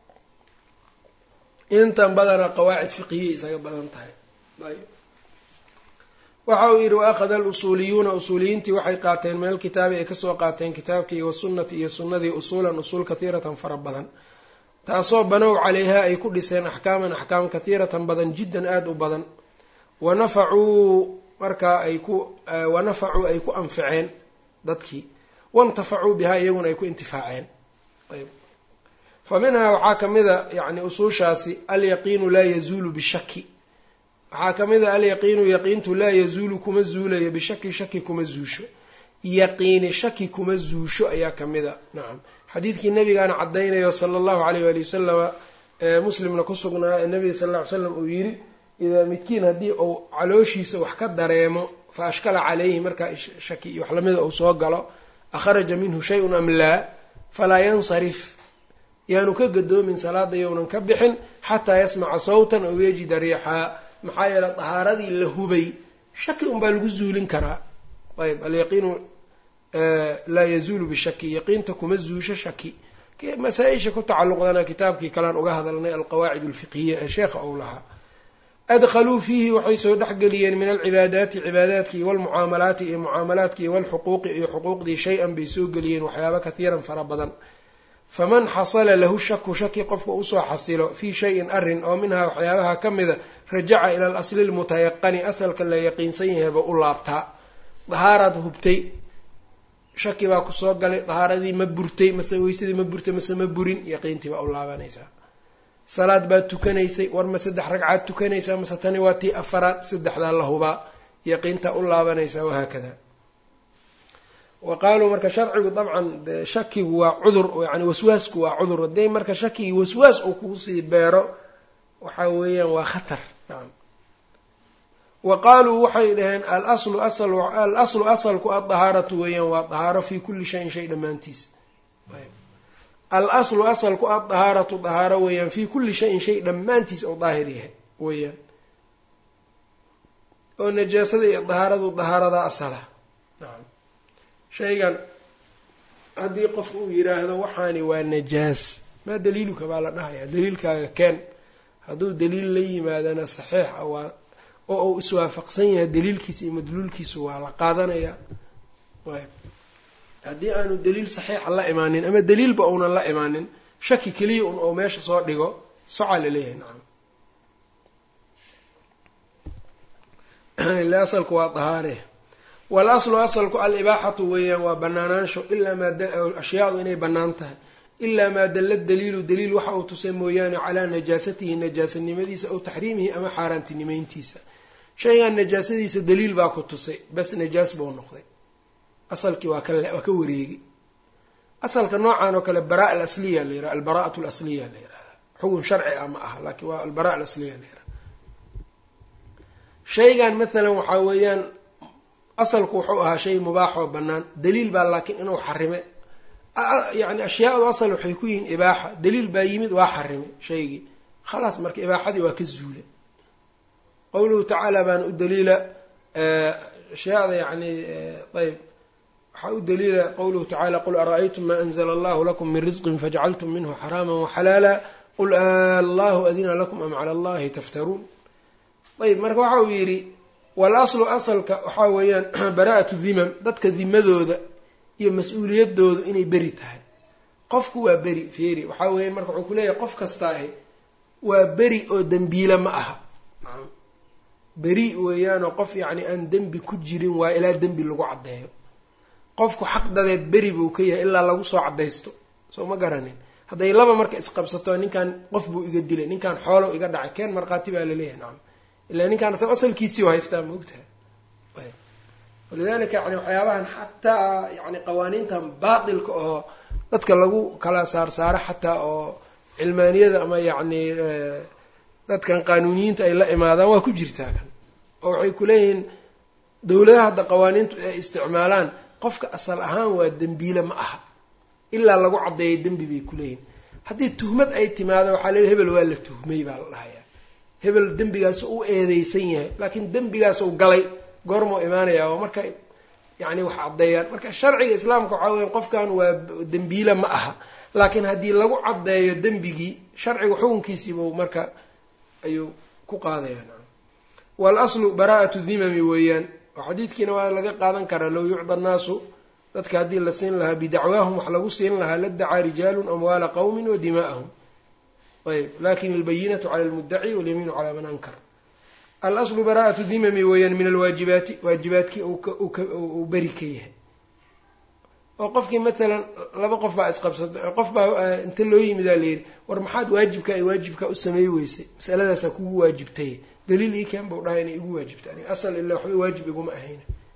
intan badanaa qawaacid fiqhiyay isaga badan tahay ayb waxa uu yidhi waakhada alusuuliyuuna usuuliyiintii waxay qaateen min alkitaabi ay kasoo qaateen kitaabkii wasunnati iyo sunnadii usuulan usuul kahiiratan fara badan taasoo banow calayhaa ay ku dhiseen axkaaman axkaam kahiiratan badan jiddan aada u badan wanafacuu markaa ay ku wanafacuu ay ku anficeen dadkii waintafacuu bihaa iyaguna ay ku intifaaceen ayb fa minhaa waxaa ka mid a yacni usuushaasi alyaqiinu laa yazuulu bishaki waxaa ka mid a alyaqiinu yaqiintu laa yazuulu kuma zuulayo bishaki shaki kuma zuusho yaqiini shaki kuma zuusho ayaa ka mid a nacam xadiidkii nabigaana caddaynayo sala allahu caleyh waali wasalama muslimna ku sugnaa ee nabiga sal lla ly slam uu yidhi idaa midkiin haddii uu calooshiisa wax ka dareemo fa ashkala calayhi markaa shaki iyo wax lamida uu soo galo akharaja minhu shay-un am laa falaa yansarif yaanu ka gadoomin salaada yownan ka bixin xataa yasmaca sawtan aw yajida riixaa maxaa yeeley dahaaradii la hubay shaki unbaa lagu zuulin karaa ayb alyaqiinu laa yazuulu bishaki yaqiinta kuma zuusho shaki masaa-isha ku tacalluqdana kitaabkii kalean uga hadalnay alqawaacid alfiqhiya ee sheekha ou lahaa adkhaluu fiihi waxay soo dhexgeliyeen min alcibaadaati cibaadaadkii walmucaamalaati iyo mucaamalaadkii walxuquuqi iyo xuquuqdii shay-an bay soo geliyeen waxyaaba kathiiran fara badan faman xasala lahu shaku shaki qofka usoo xasilo fii shayin arin oo minhaa waxyaabaha ka mida rajaca ila alasli lmutayaqani asalka la yaqiinsan yahayba u laabtaa dahaaraad hubtay shaki baa kusoo galay dahaaradii ma burtay mase weysadii ma burtay mase ma burin yaqiintii baa u laabanaysaa salaad baad tukanaysay war ma saddex ragcaad tukanaysaa mase tani waa tii afaraad saddexdaa la hubaa yaqiintaa u laabanaysaa wahaakada wa qaaluu marka sharcigu dabcan shakigu waa cudur yani waswaasku waa cudur hadday marka shakigii waswaas uu kuusii beero waxa weeyaan waa khatar nacam wa qaaluu waxay dhaheen alaslu asal alaslu asalku addahaaratu weeyaan waa dahaaro fii kulli shayin shay dhammaantiis al-aslu asalku addahaaratu dahaaro weeyaan fii kulli shayin shay dhammaantiis oo daahir yahay weeyaan oo najaasada iyo dahaaradu dahaaradaa asala nacam shaygan haddii qof uu yidhaahdo waxaani waa najaas maa daliiluka baa la dhahayaa daliilkaaga keen hadduu daliil la yimaadana saxiix ah waa oo uu iswaafaqsan yahay daliilkiisa iyo madluulkiisu waa la qaadanayaa ayb haddii aanu daliil saxiixa la imaanin ama daliilba uunan la imaanin shaki keliya un ou meesha soo dhigo socaa laleeyahay nacam ile asalku waa dahaare wal aslu asalku al-ibaaxatu weeyaan waa banaanaansho ilaa maa ashyaadu inay bannaan tahay ilaa maa dalla daliilu daliil waxa uu tusay mooyaane calaa najaasatihi najaasanimadiisa aw taxriimihi ama xaaraantinimeyntiisa shaygan najaasadiisa daliil baa ku tusay bas najaas buu noqday asalkii waa kawaa ka wareegi asalka noocan oo kale baraa alasliya la yiraha albaraa'atu alasliya la yirahda xugun sharci ah ma aha laakiin waa albara alasliya la yiraha shaygan mathalan waxaa weeyaan asalku wuxuu ahaa shay mubaax oo bannaan daliil baa laakiin inuu xarime yacni ashyaadu asal waxay ku yihiin ibaaxa daliil baa yimid waa xarime shaygii khalaas marka ibaaxadii waa ka zuula qowluhu tacaala baana u daliila ashyaada yacni ayb waxaa u daliila qowluhu tacala qul ara-aytum ma anzla allahu lakum min risqin fajcaltum minhu xaraama waxalaala qul allahu adina lakum am cala allahi taftaruun ayb marka waxa uu yidhi walaslu asalka waxaa weeyaan baraa'atu dimam dadka dimadooda iyo mas-uuliyadoodu inay beri tahay qofku waa beri feeri waxaa weeyaan marka wuxuu kuleeyahay qof kasta ahi waa beri oo dembiile ma aha beri weeyaanoo qof yacni aan dembi ku jirin waa ilaa dembi lagu caddeeyo qofku xaq dadeed beri buu ka yahay ilaa lagu soo caddaysto soo ma garanin hadday laba marka isqabsato ninkan qof buu iga dilay ninkan xoolow iga dhacay keen markhaati baa laleeyahay nacam ilaa ninkaan isaga asalkiisii u haystaa ma ogtahay walidalika yani waxyaabahan xataa yani qawaaniintan baatilka oo dadka lagu kala saarsaaro xataa oo cilmaaniyada ama yacni dadkan qaanuuniyiinta ay la imaadaan waa ku jirtaa kan oo waxay kuleeyihiin dowladaha hadda qawaaniintu ay isticmaalaan qofka asal ahaan waa dembiile ma aha ilaa lagu caddeeyo dembi bay kuleeyihin haddii tuhmad ay timaado waxaa leeyahy hebel waa la tuhmay baa la dhahayaa hebel dembigaas u eedeysan yahay laakiin dembigaasuu galay goormuu imaanayaa oo marka yacni wax caddeeyaan marka sharciga islaamka waxaa weya qofkan waa dembiile ma aha laakiin haddii lagu caddeeyo dembigii sharciga xukunkiisiibuu marka ayuu ku qaadaya wal aslu baraa'atu dimami weeyaan oo xadiidkiina waa laga qaadan karaa low yucda annaasu dadka haddii la siin lahaa bidacwaahum wax lagu siin lahaa ladacaa rijaalun amwaala qowmin wa dimaa'ahum ayb lakin albayinatu cala almuddaci walyamiinu calaa man ankar alaslu baraa'atu dimami weeyaan min alwaajibaati waajibaadkii uu beri ka yahay oo qofkii maalan laba qof baa isqabsatay qof baa inta loo yimidaa layidhi war maxaad waajibka ay waajibka u sameey weysay masaladaasaa kugu waajibtay daliil ii keen bau dhahay inay igu waajibta ani asal ilaa waxba waajib iguma ahayna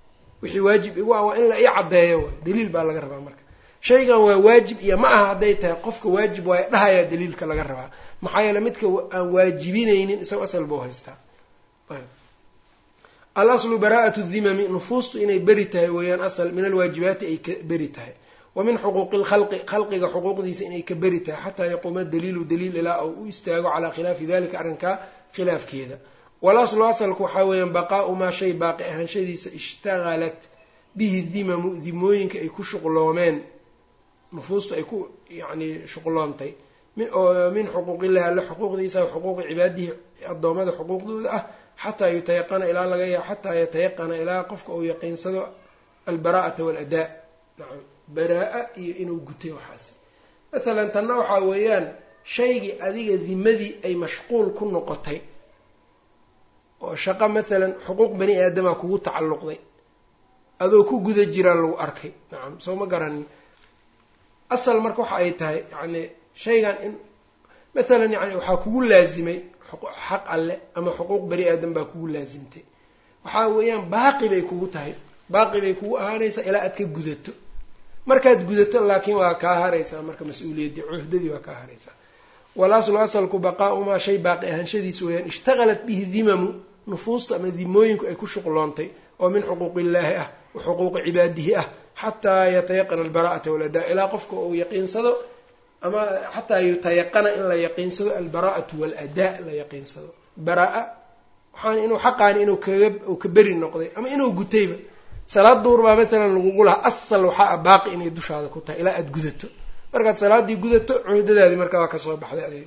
wixii waajib igu ah waa in la ii caddeeyo waay daliil baa laga rabaa marka shaygan waa waajib iyo ma aha hadday tahay qofka waajib waayo dhahayaa daliilka laga rabaa maxaa yeele midka aan waajibinaynin isago asal buu haystaa ayb alaslu baraa'atu dhimami nufuustu inay beri tahay weeyaan asal min alwaajibaati ay ka beri tahay wa min xuquuqi lkhalqi khalqiga xuquuqdiisa inay ka beri tahay xataa yaquuma daliilu daliil ilaa uu u istaago calaa khilaafi dalika arrinkaa khilaafkeeda walaslu asalku waxaa weeyaan baqaau maa shay baaqi ahaanshadiisa ishtagalat bihi dimamu dimooyinka ay ku shuqloomeen nufuustu ay ku yacni shuqloontay min xuquuqillahi alle xuquuqdiisa xuquuqi cibaadihi addoommada xuquuqdooda ah xataa yutayaqana ilaa laga ya xataa yatayaqana ilaa qofka uu yaqiinsado albaraa'ata waaladaa nacam baraa-a iyo inuu gutay waxaasi masalan tanna waxaa weeyaan shaygii adiga dimadii ay mashquul ku noqotay oo shaqo masalan xuquuq bani aadamaa kugu tacalluqday adoo ku guda jiraa lagu arkay nacam soo ma garanin asal marka waxa ay tahay yacni shaygan in masalan yani waxaa kugu laasimay xaq alle ama xuquuq bani aadam baa kugu laasimtay waxaa weeyaan baaqi bay kugu tahay baaqi bay kugu ahaanaysaa ilaa aad ka gudato markaad gudato laakiin waa kaa haraysaa marka mas-uuliyaddii cuhdadii waa kaa haraysaa walaslu asalku baqaaumaa shay baaqi ahaanshadiisa weeyaan ishtaqalat bihi dimamu nufuusta ama dimooyinku ay ku shuqloontay oo min xuquuqillaahi ah wa xuquuqi cibaadihi ah xataa yatayaqana albara'ata waladaa ilaa qofka uu yaqiinsado ama xataa yutayaqana in la yaqiinsado albara'atu waaladaa la yaqiinsado baraa-a waxaan inuu xaqaani inuu kaga uu ka beri noqday ama inuu gutayba salaad duur baa masalan lagugu lahaa asal waxaa a baaqi inay dushaada ku tahay ilaa aada gudato markaad salaaddii gudato cuhdadaadii markaa waa kasoo baxday adiga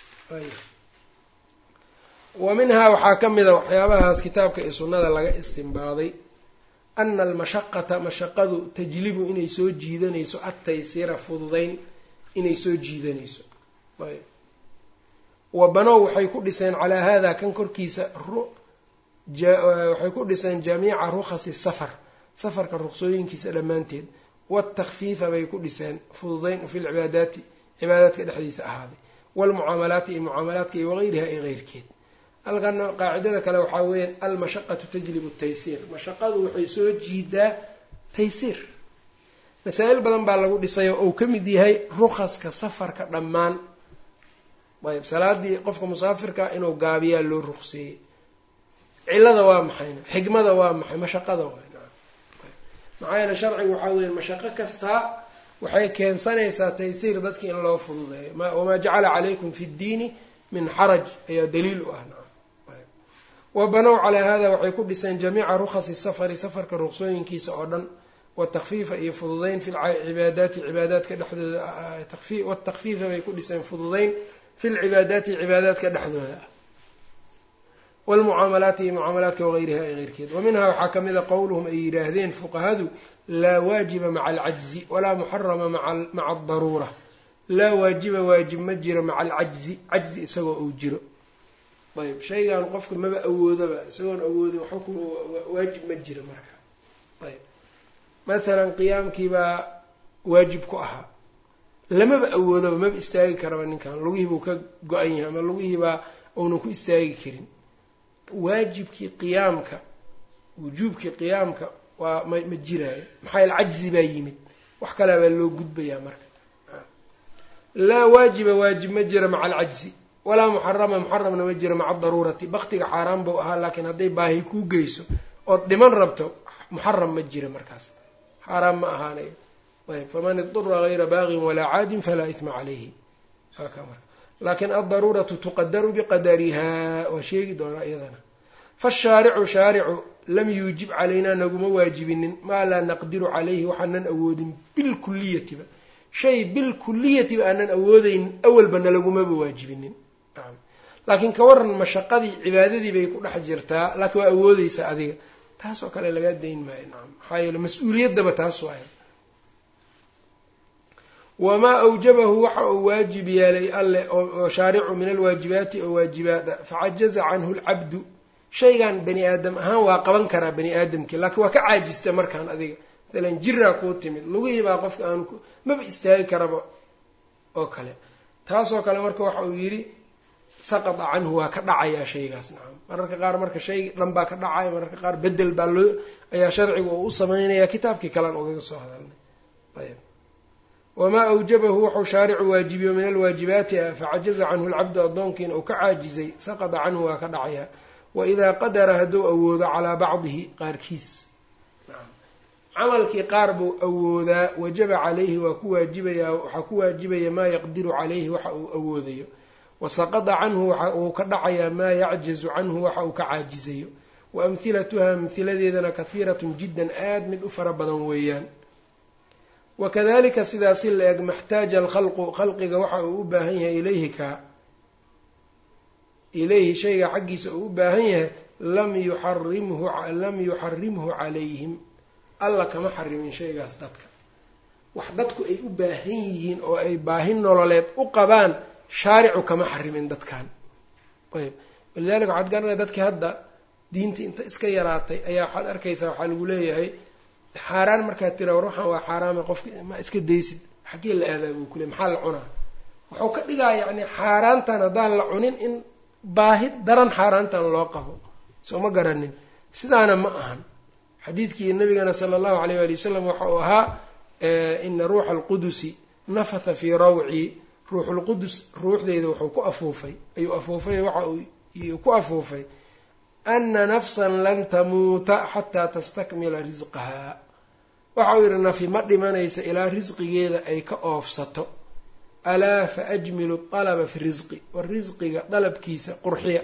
wa minhaa waxaa ka mid a waxyaabahaas kitaabka iyo sunnada laga istimbaaday ana almashaqata mashaqadu tajlibu inay soo jiidanayso adtaysira fududayn inay soo jiidanayso ayb wa banow waxay ku dhiseen calaa hada kan korkiisa waxay ku dhiseen jamiica rukhasi safar safarka ruqsooyinkiisa dhammaanteed waatakfiifa bay ku dhiseen fududayn fi lcibaadaati cibaadaadka dhexdiisa ahaaday waalmucaamalaati iyo mucaamalaadka iyo wagayriha iyo keyrkeed halkana qaacidada kale waxaa weeyaan almashaqatu tajlibu taysiir mashaqadu waxay soo jiidaa taysiir masaa-il badan baa lagu dhisayo ou ka mid yahay rukaska safarka dhammaan ayb salaadii qofka musaafirka inuu gaabiyaa loo ruqseeyey cilada waa maxayna xigmada waa maxay mashaqada waa maxaa yeele sharcigu waxaa weya mashaqo kastaa waxay keensanaysaa taysiir dadki in loo fududeeyo wamaa jacala calaykum fi ddiini min xaraj ayaa daliil u ah wa banow calaa hada waxay ku dhiseen jamiica rukhasi safari safarka ruqsooyinkiisa oo dhan watakfiifa iyo fududeyn fi lcibaadaati cibaadaadka dhexdooda watakfiifa bay ku dhiseen fududeyn fi lcibaadaati cibaadaadka dhexdooda ah wlmucaamalaati iyo mucaamalaadka wagayriha ee keyrkeed wa minhaa waxaa ka mida qowluhum ay yidhaahdeen fuqahadu laa waajiba maca alcajzi walaa muxarama maca aldaruura laa waajiba waajib ma jiro maca alcajzi cajzi isagoo uu jiro ayb shaygan qofka maba awoodaba isagoon awoodin waxba ku waajib ma jiro marka ayb mathalan qiyaamkiibaa waajib ku ahaa lamaba awoodaba maba istaagi karaba ninkan lugihii buu ka go-an yahay ama lugihiibaa uunan ku istaagi karin waajibkii qiyaamka wujuubkii qiyaamka waa ma ma jiraayo maxaa yaele cajzi baa yimid wax kalea baa loo gudbayaa marka laa waajiba waajib ma jira maca alcajzi walaa muxarama muxaramna ma jira maca adaruurati baktiga xaaraan buu ahaa laakiin hadday baahi kuu geyso ood dhiman rabto muxaram ma jira markaas xaaraan ma ahaanayo ayb faman idura gayra baagin walaa caadin falaa isma calayhi aka marka laakiin aldaruuratu tuqadaru biqadarihaa waa sheegi doonaa iyadana faashaaricu shaaricu lam yuujib calaynaa naguma waajibinin maa laa naqdiru calayhi waxaanan awoodin bilkuliyatiba shay bilkuliyatiba aanan awoodeynin awalba nalagumaba waajibinin laakiin ka waran mashaqadii cibaadadii bay ku dhex jirtaa laakiin waa awoodeysaa adiga taas oo kale lagaa dayn maayo nacam maxaa yeele mas-uuliyaddaba taas waay wamaa awjabahu waxa uu waajib yeelay alleh oo shaaricu min alwaajibaati oo waajibaada facajaza canhu lcabdu shaygan bani aadam ahaan waa qaban karaa bani aadamkii laakiin waa ka caajista markaan adiga maalan jiraa kuu timid lugihii baa qofka aanu maba istaagi karaba oo kale taasoo kale marka waxa uu yidhi saqata canhu waa ka dhacayaa shaygaas nacam mararka qaar marka shay dhan baa ka dhacaya mararka qaar bedel baa loo ayaa sharciga uu u sameynaya kitaabkii kalean ugaga soo hadalnay ayb wamaa awjabahu wuxuu shaaricu waajibiyo min alwaajibaati ah facajaza canhu lcabdu addoonkiina uu ka caajizay saqada canhu waa ka dhacayaa waidaa qadara hadduu awoodo calaa bacdihi qaarkiis camalkii qaar buu awoodaa wajaba calayhi waa ku waajibayaa waxaa ku waajibaya maa yaqdiru calayhi waxa uu awoodayo wasaqada canhu waxa uu ka dhacayaa maa yacjazu canhu waxa uu ka caajizayo wa amhilatuha amhiladeedana kahiiratun jiddan aad mid u fara badan weeyaan wakadalika sidaasi la eg maxtaaja alkhalqu khalqiga waxa uu u baahan yahay ilayhi kaa ilayhi shayga xaggiisa uu u baahan yahay lam yuxarimhu lam yuxarimhu calayhim alla kama xarimin shaygaas dadka wax dadku ay u baahan yihiin oo ay baahi nololeed u qabaan shaaricu kama xarimin dadkan ayb walidalika waxaad garanaya dadkii hadda diinta inta iska yaraatay ayaa waxaad arkaysaa waxaa lagu leeyahay xaaraan markaad tira war waxaan waa xaaraama qofka ma iska daysid xaggee la aadaa buu kule maxaa la cunaa wuxuu ka dhigaa yacni xaaraantan haddaan la cunin in baahi daran xaaraantan loo qabo soo ma garanin sidaana ma ahan xadiidkii nabigana sala allahu alayh waali wasalam waxa uu ahaa ina ruuxa alqudusi nafatha fii rawci ruuxulqudus ruuxdeyda wuxuu ku afuufay ayuu afuufay waxa uu ku afuufay ana nafsan lan tamuuta xataa tastakmila risqahaa waxa uu yidhi nafi ma dhimanaysa ilaa risqigeeda ay ka oofsato alaa fa ajmilu alaba fi risqi war risqiga dalabkiisa qurxiya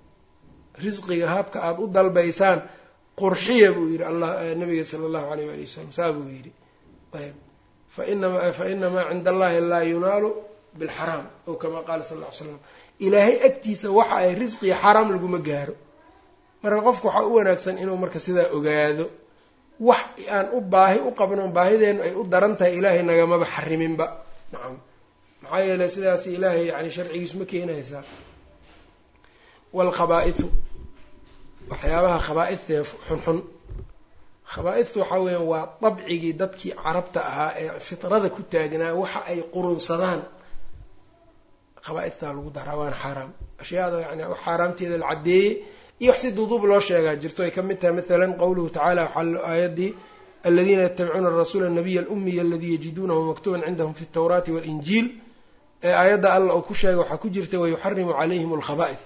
risqiga habka aada u dalbaysaan qurxiya buu yidhi allah nabiga sala allahu alayh waali wasalam saa buu yidhi ayb fainama fa inamaa cinda allahi laa yunaalu bilxaraam ow kama qaala sal ll ly slam ilaahay agtiisa waxa ay risqiga xaraam laguma gaaro marka qofku waxaa u wanaagsan inuu marka sidaa ogaado wax aan u baahi u qabno baahideennu ay u daran tahay ilaahay nagamaba xariminba nacam maxaa yeeley sidaas ilaahay yani sharcigiisu ma keenaysaa waalkhabaa'itu waxyaabaha khabaa-idtee xunxun khabaa-idtu waxaa weeyaan waa dabcigii dadkii carabta ahaa ee fitrada ku taagnaa waxa ay qurunsadaan khabaa-idtaa lagu daraa waana xaaraam ashyaada yani xaaraamteeda la caddeeyey iyo wax si duuduub loo sheegaa jirto ay ka mid tahay maalan qowluhu tacala waxaa aayaddii aladiina yatabicuuna arasuula anabiya alumiya aladii yajiduunahu maktuban cindahum fi ltawraati waalinjiil ee aayadda alla uu ku sheegay waxaa ku jirta wayuxarimu calayhim alkhaba'id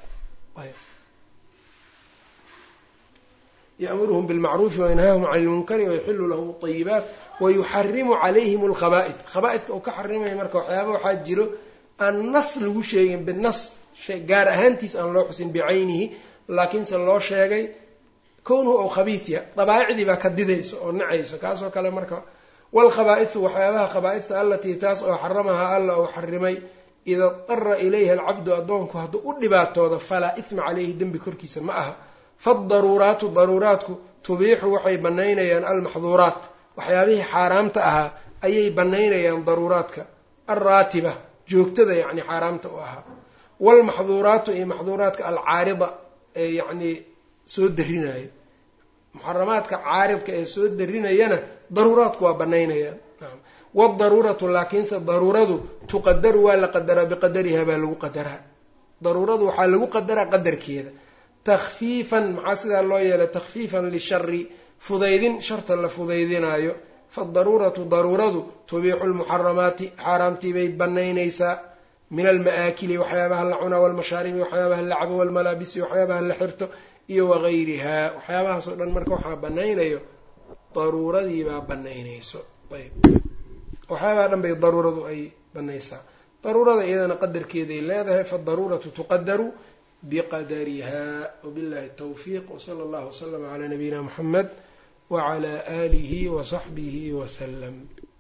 yأmuruhm bاlmacruufi waynhaahum can اlmunkari wayuxilu lahum اطayibaat wayuxarimu calayhim اlkhaba'id khaba'idka uu ka xarimaya marka waxyaaba waxaa jiro aan nas lagu sheegin binas gaar ahaantiis aan loo xusin bicaynihi laakiinse loo sheegay kownuhu ou khabiidya dabaa'icdii baa ka didayso oo nacayso kaasoo kale marka wاlkhabaa'idu waxyaabaha khabaaidta alatii taas oo xaramahaa alla uu xarimay ida dara ilayha alcabdu addoonku hadduu u dhibaatooda falaa isma caleyhi dembi korkiisa ma aha faadaruuraatu daruuraatku tubiixu waxay banaynayaan almaxduuraat waxyaabihii xaaraamta ahaa ayay banaynayaan daruuraadka alraatiba joogtada yacni xaaraamta u ahaa waalmaxduuraatu iyo maxduuraadka alcaarida ee yacnii soo darinayo muxaramaadka caaridka ee soo darinayana daruuraadku waa banaynayaan naam wadaruuratu laakiinse daruuradu tuqadaru waa la qadaraa biqadariha baa lagu qadaraa daruuradu waxaa lagu qadaraa qadarkeeda takfiifan maxaa sidaa loo yeelay takfiifan lishari fudaydin sharta la fudaydinaayo faadaruuratu daruuradu tubiixu lmuxaramaati xaaraamtii bay banaynaysaa min alma'aakili waxyaabaha la cunaa walmashaaribi waxyaabaha la cabo walmalaabisi waxyaabaha la xirto iyo wagayrihaa waxyaabahaas oo dhan marka waxaa banaynayo daruuradiibaa banaynayso ayb waxyaabaha dhan bay daruuradu ay banaysaa daruurada iyadana qadarkeeday leedahay faadaruuratu tuqadaru biqadariha wabillahi tawfiiq wsala allahu waslama calaa nabiyina muxamed wacalaa aalihi wasaxbihi wasalam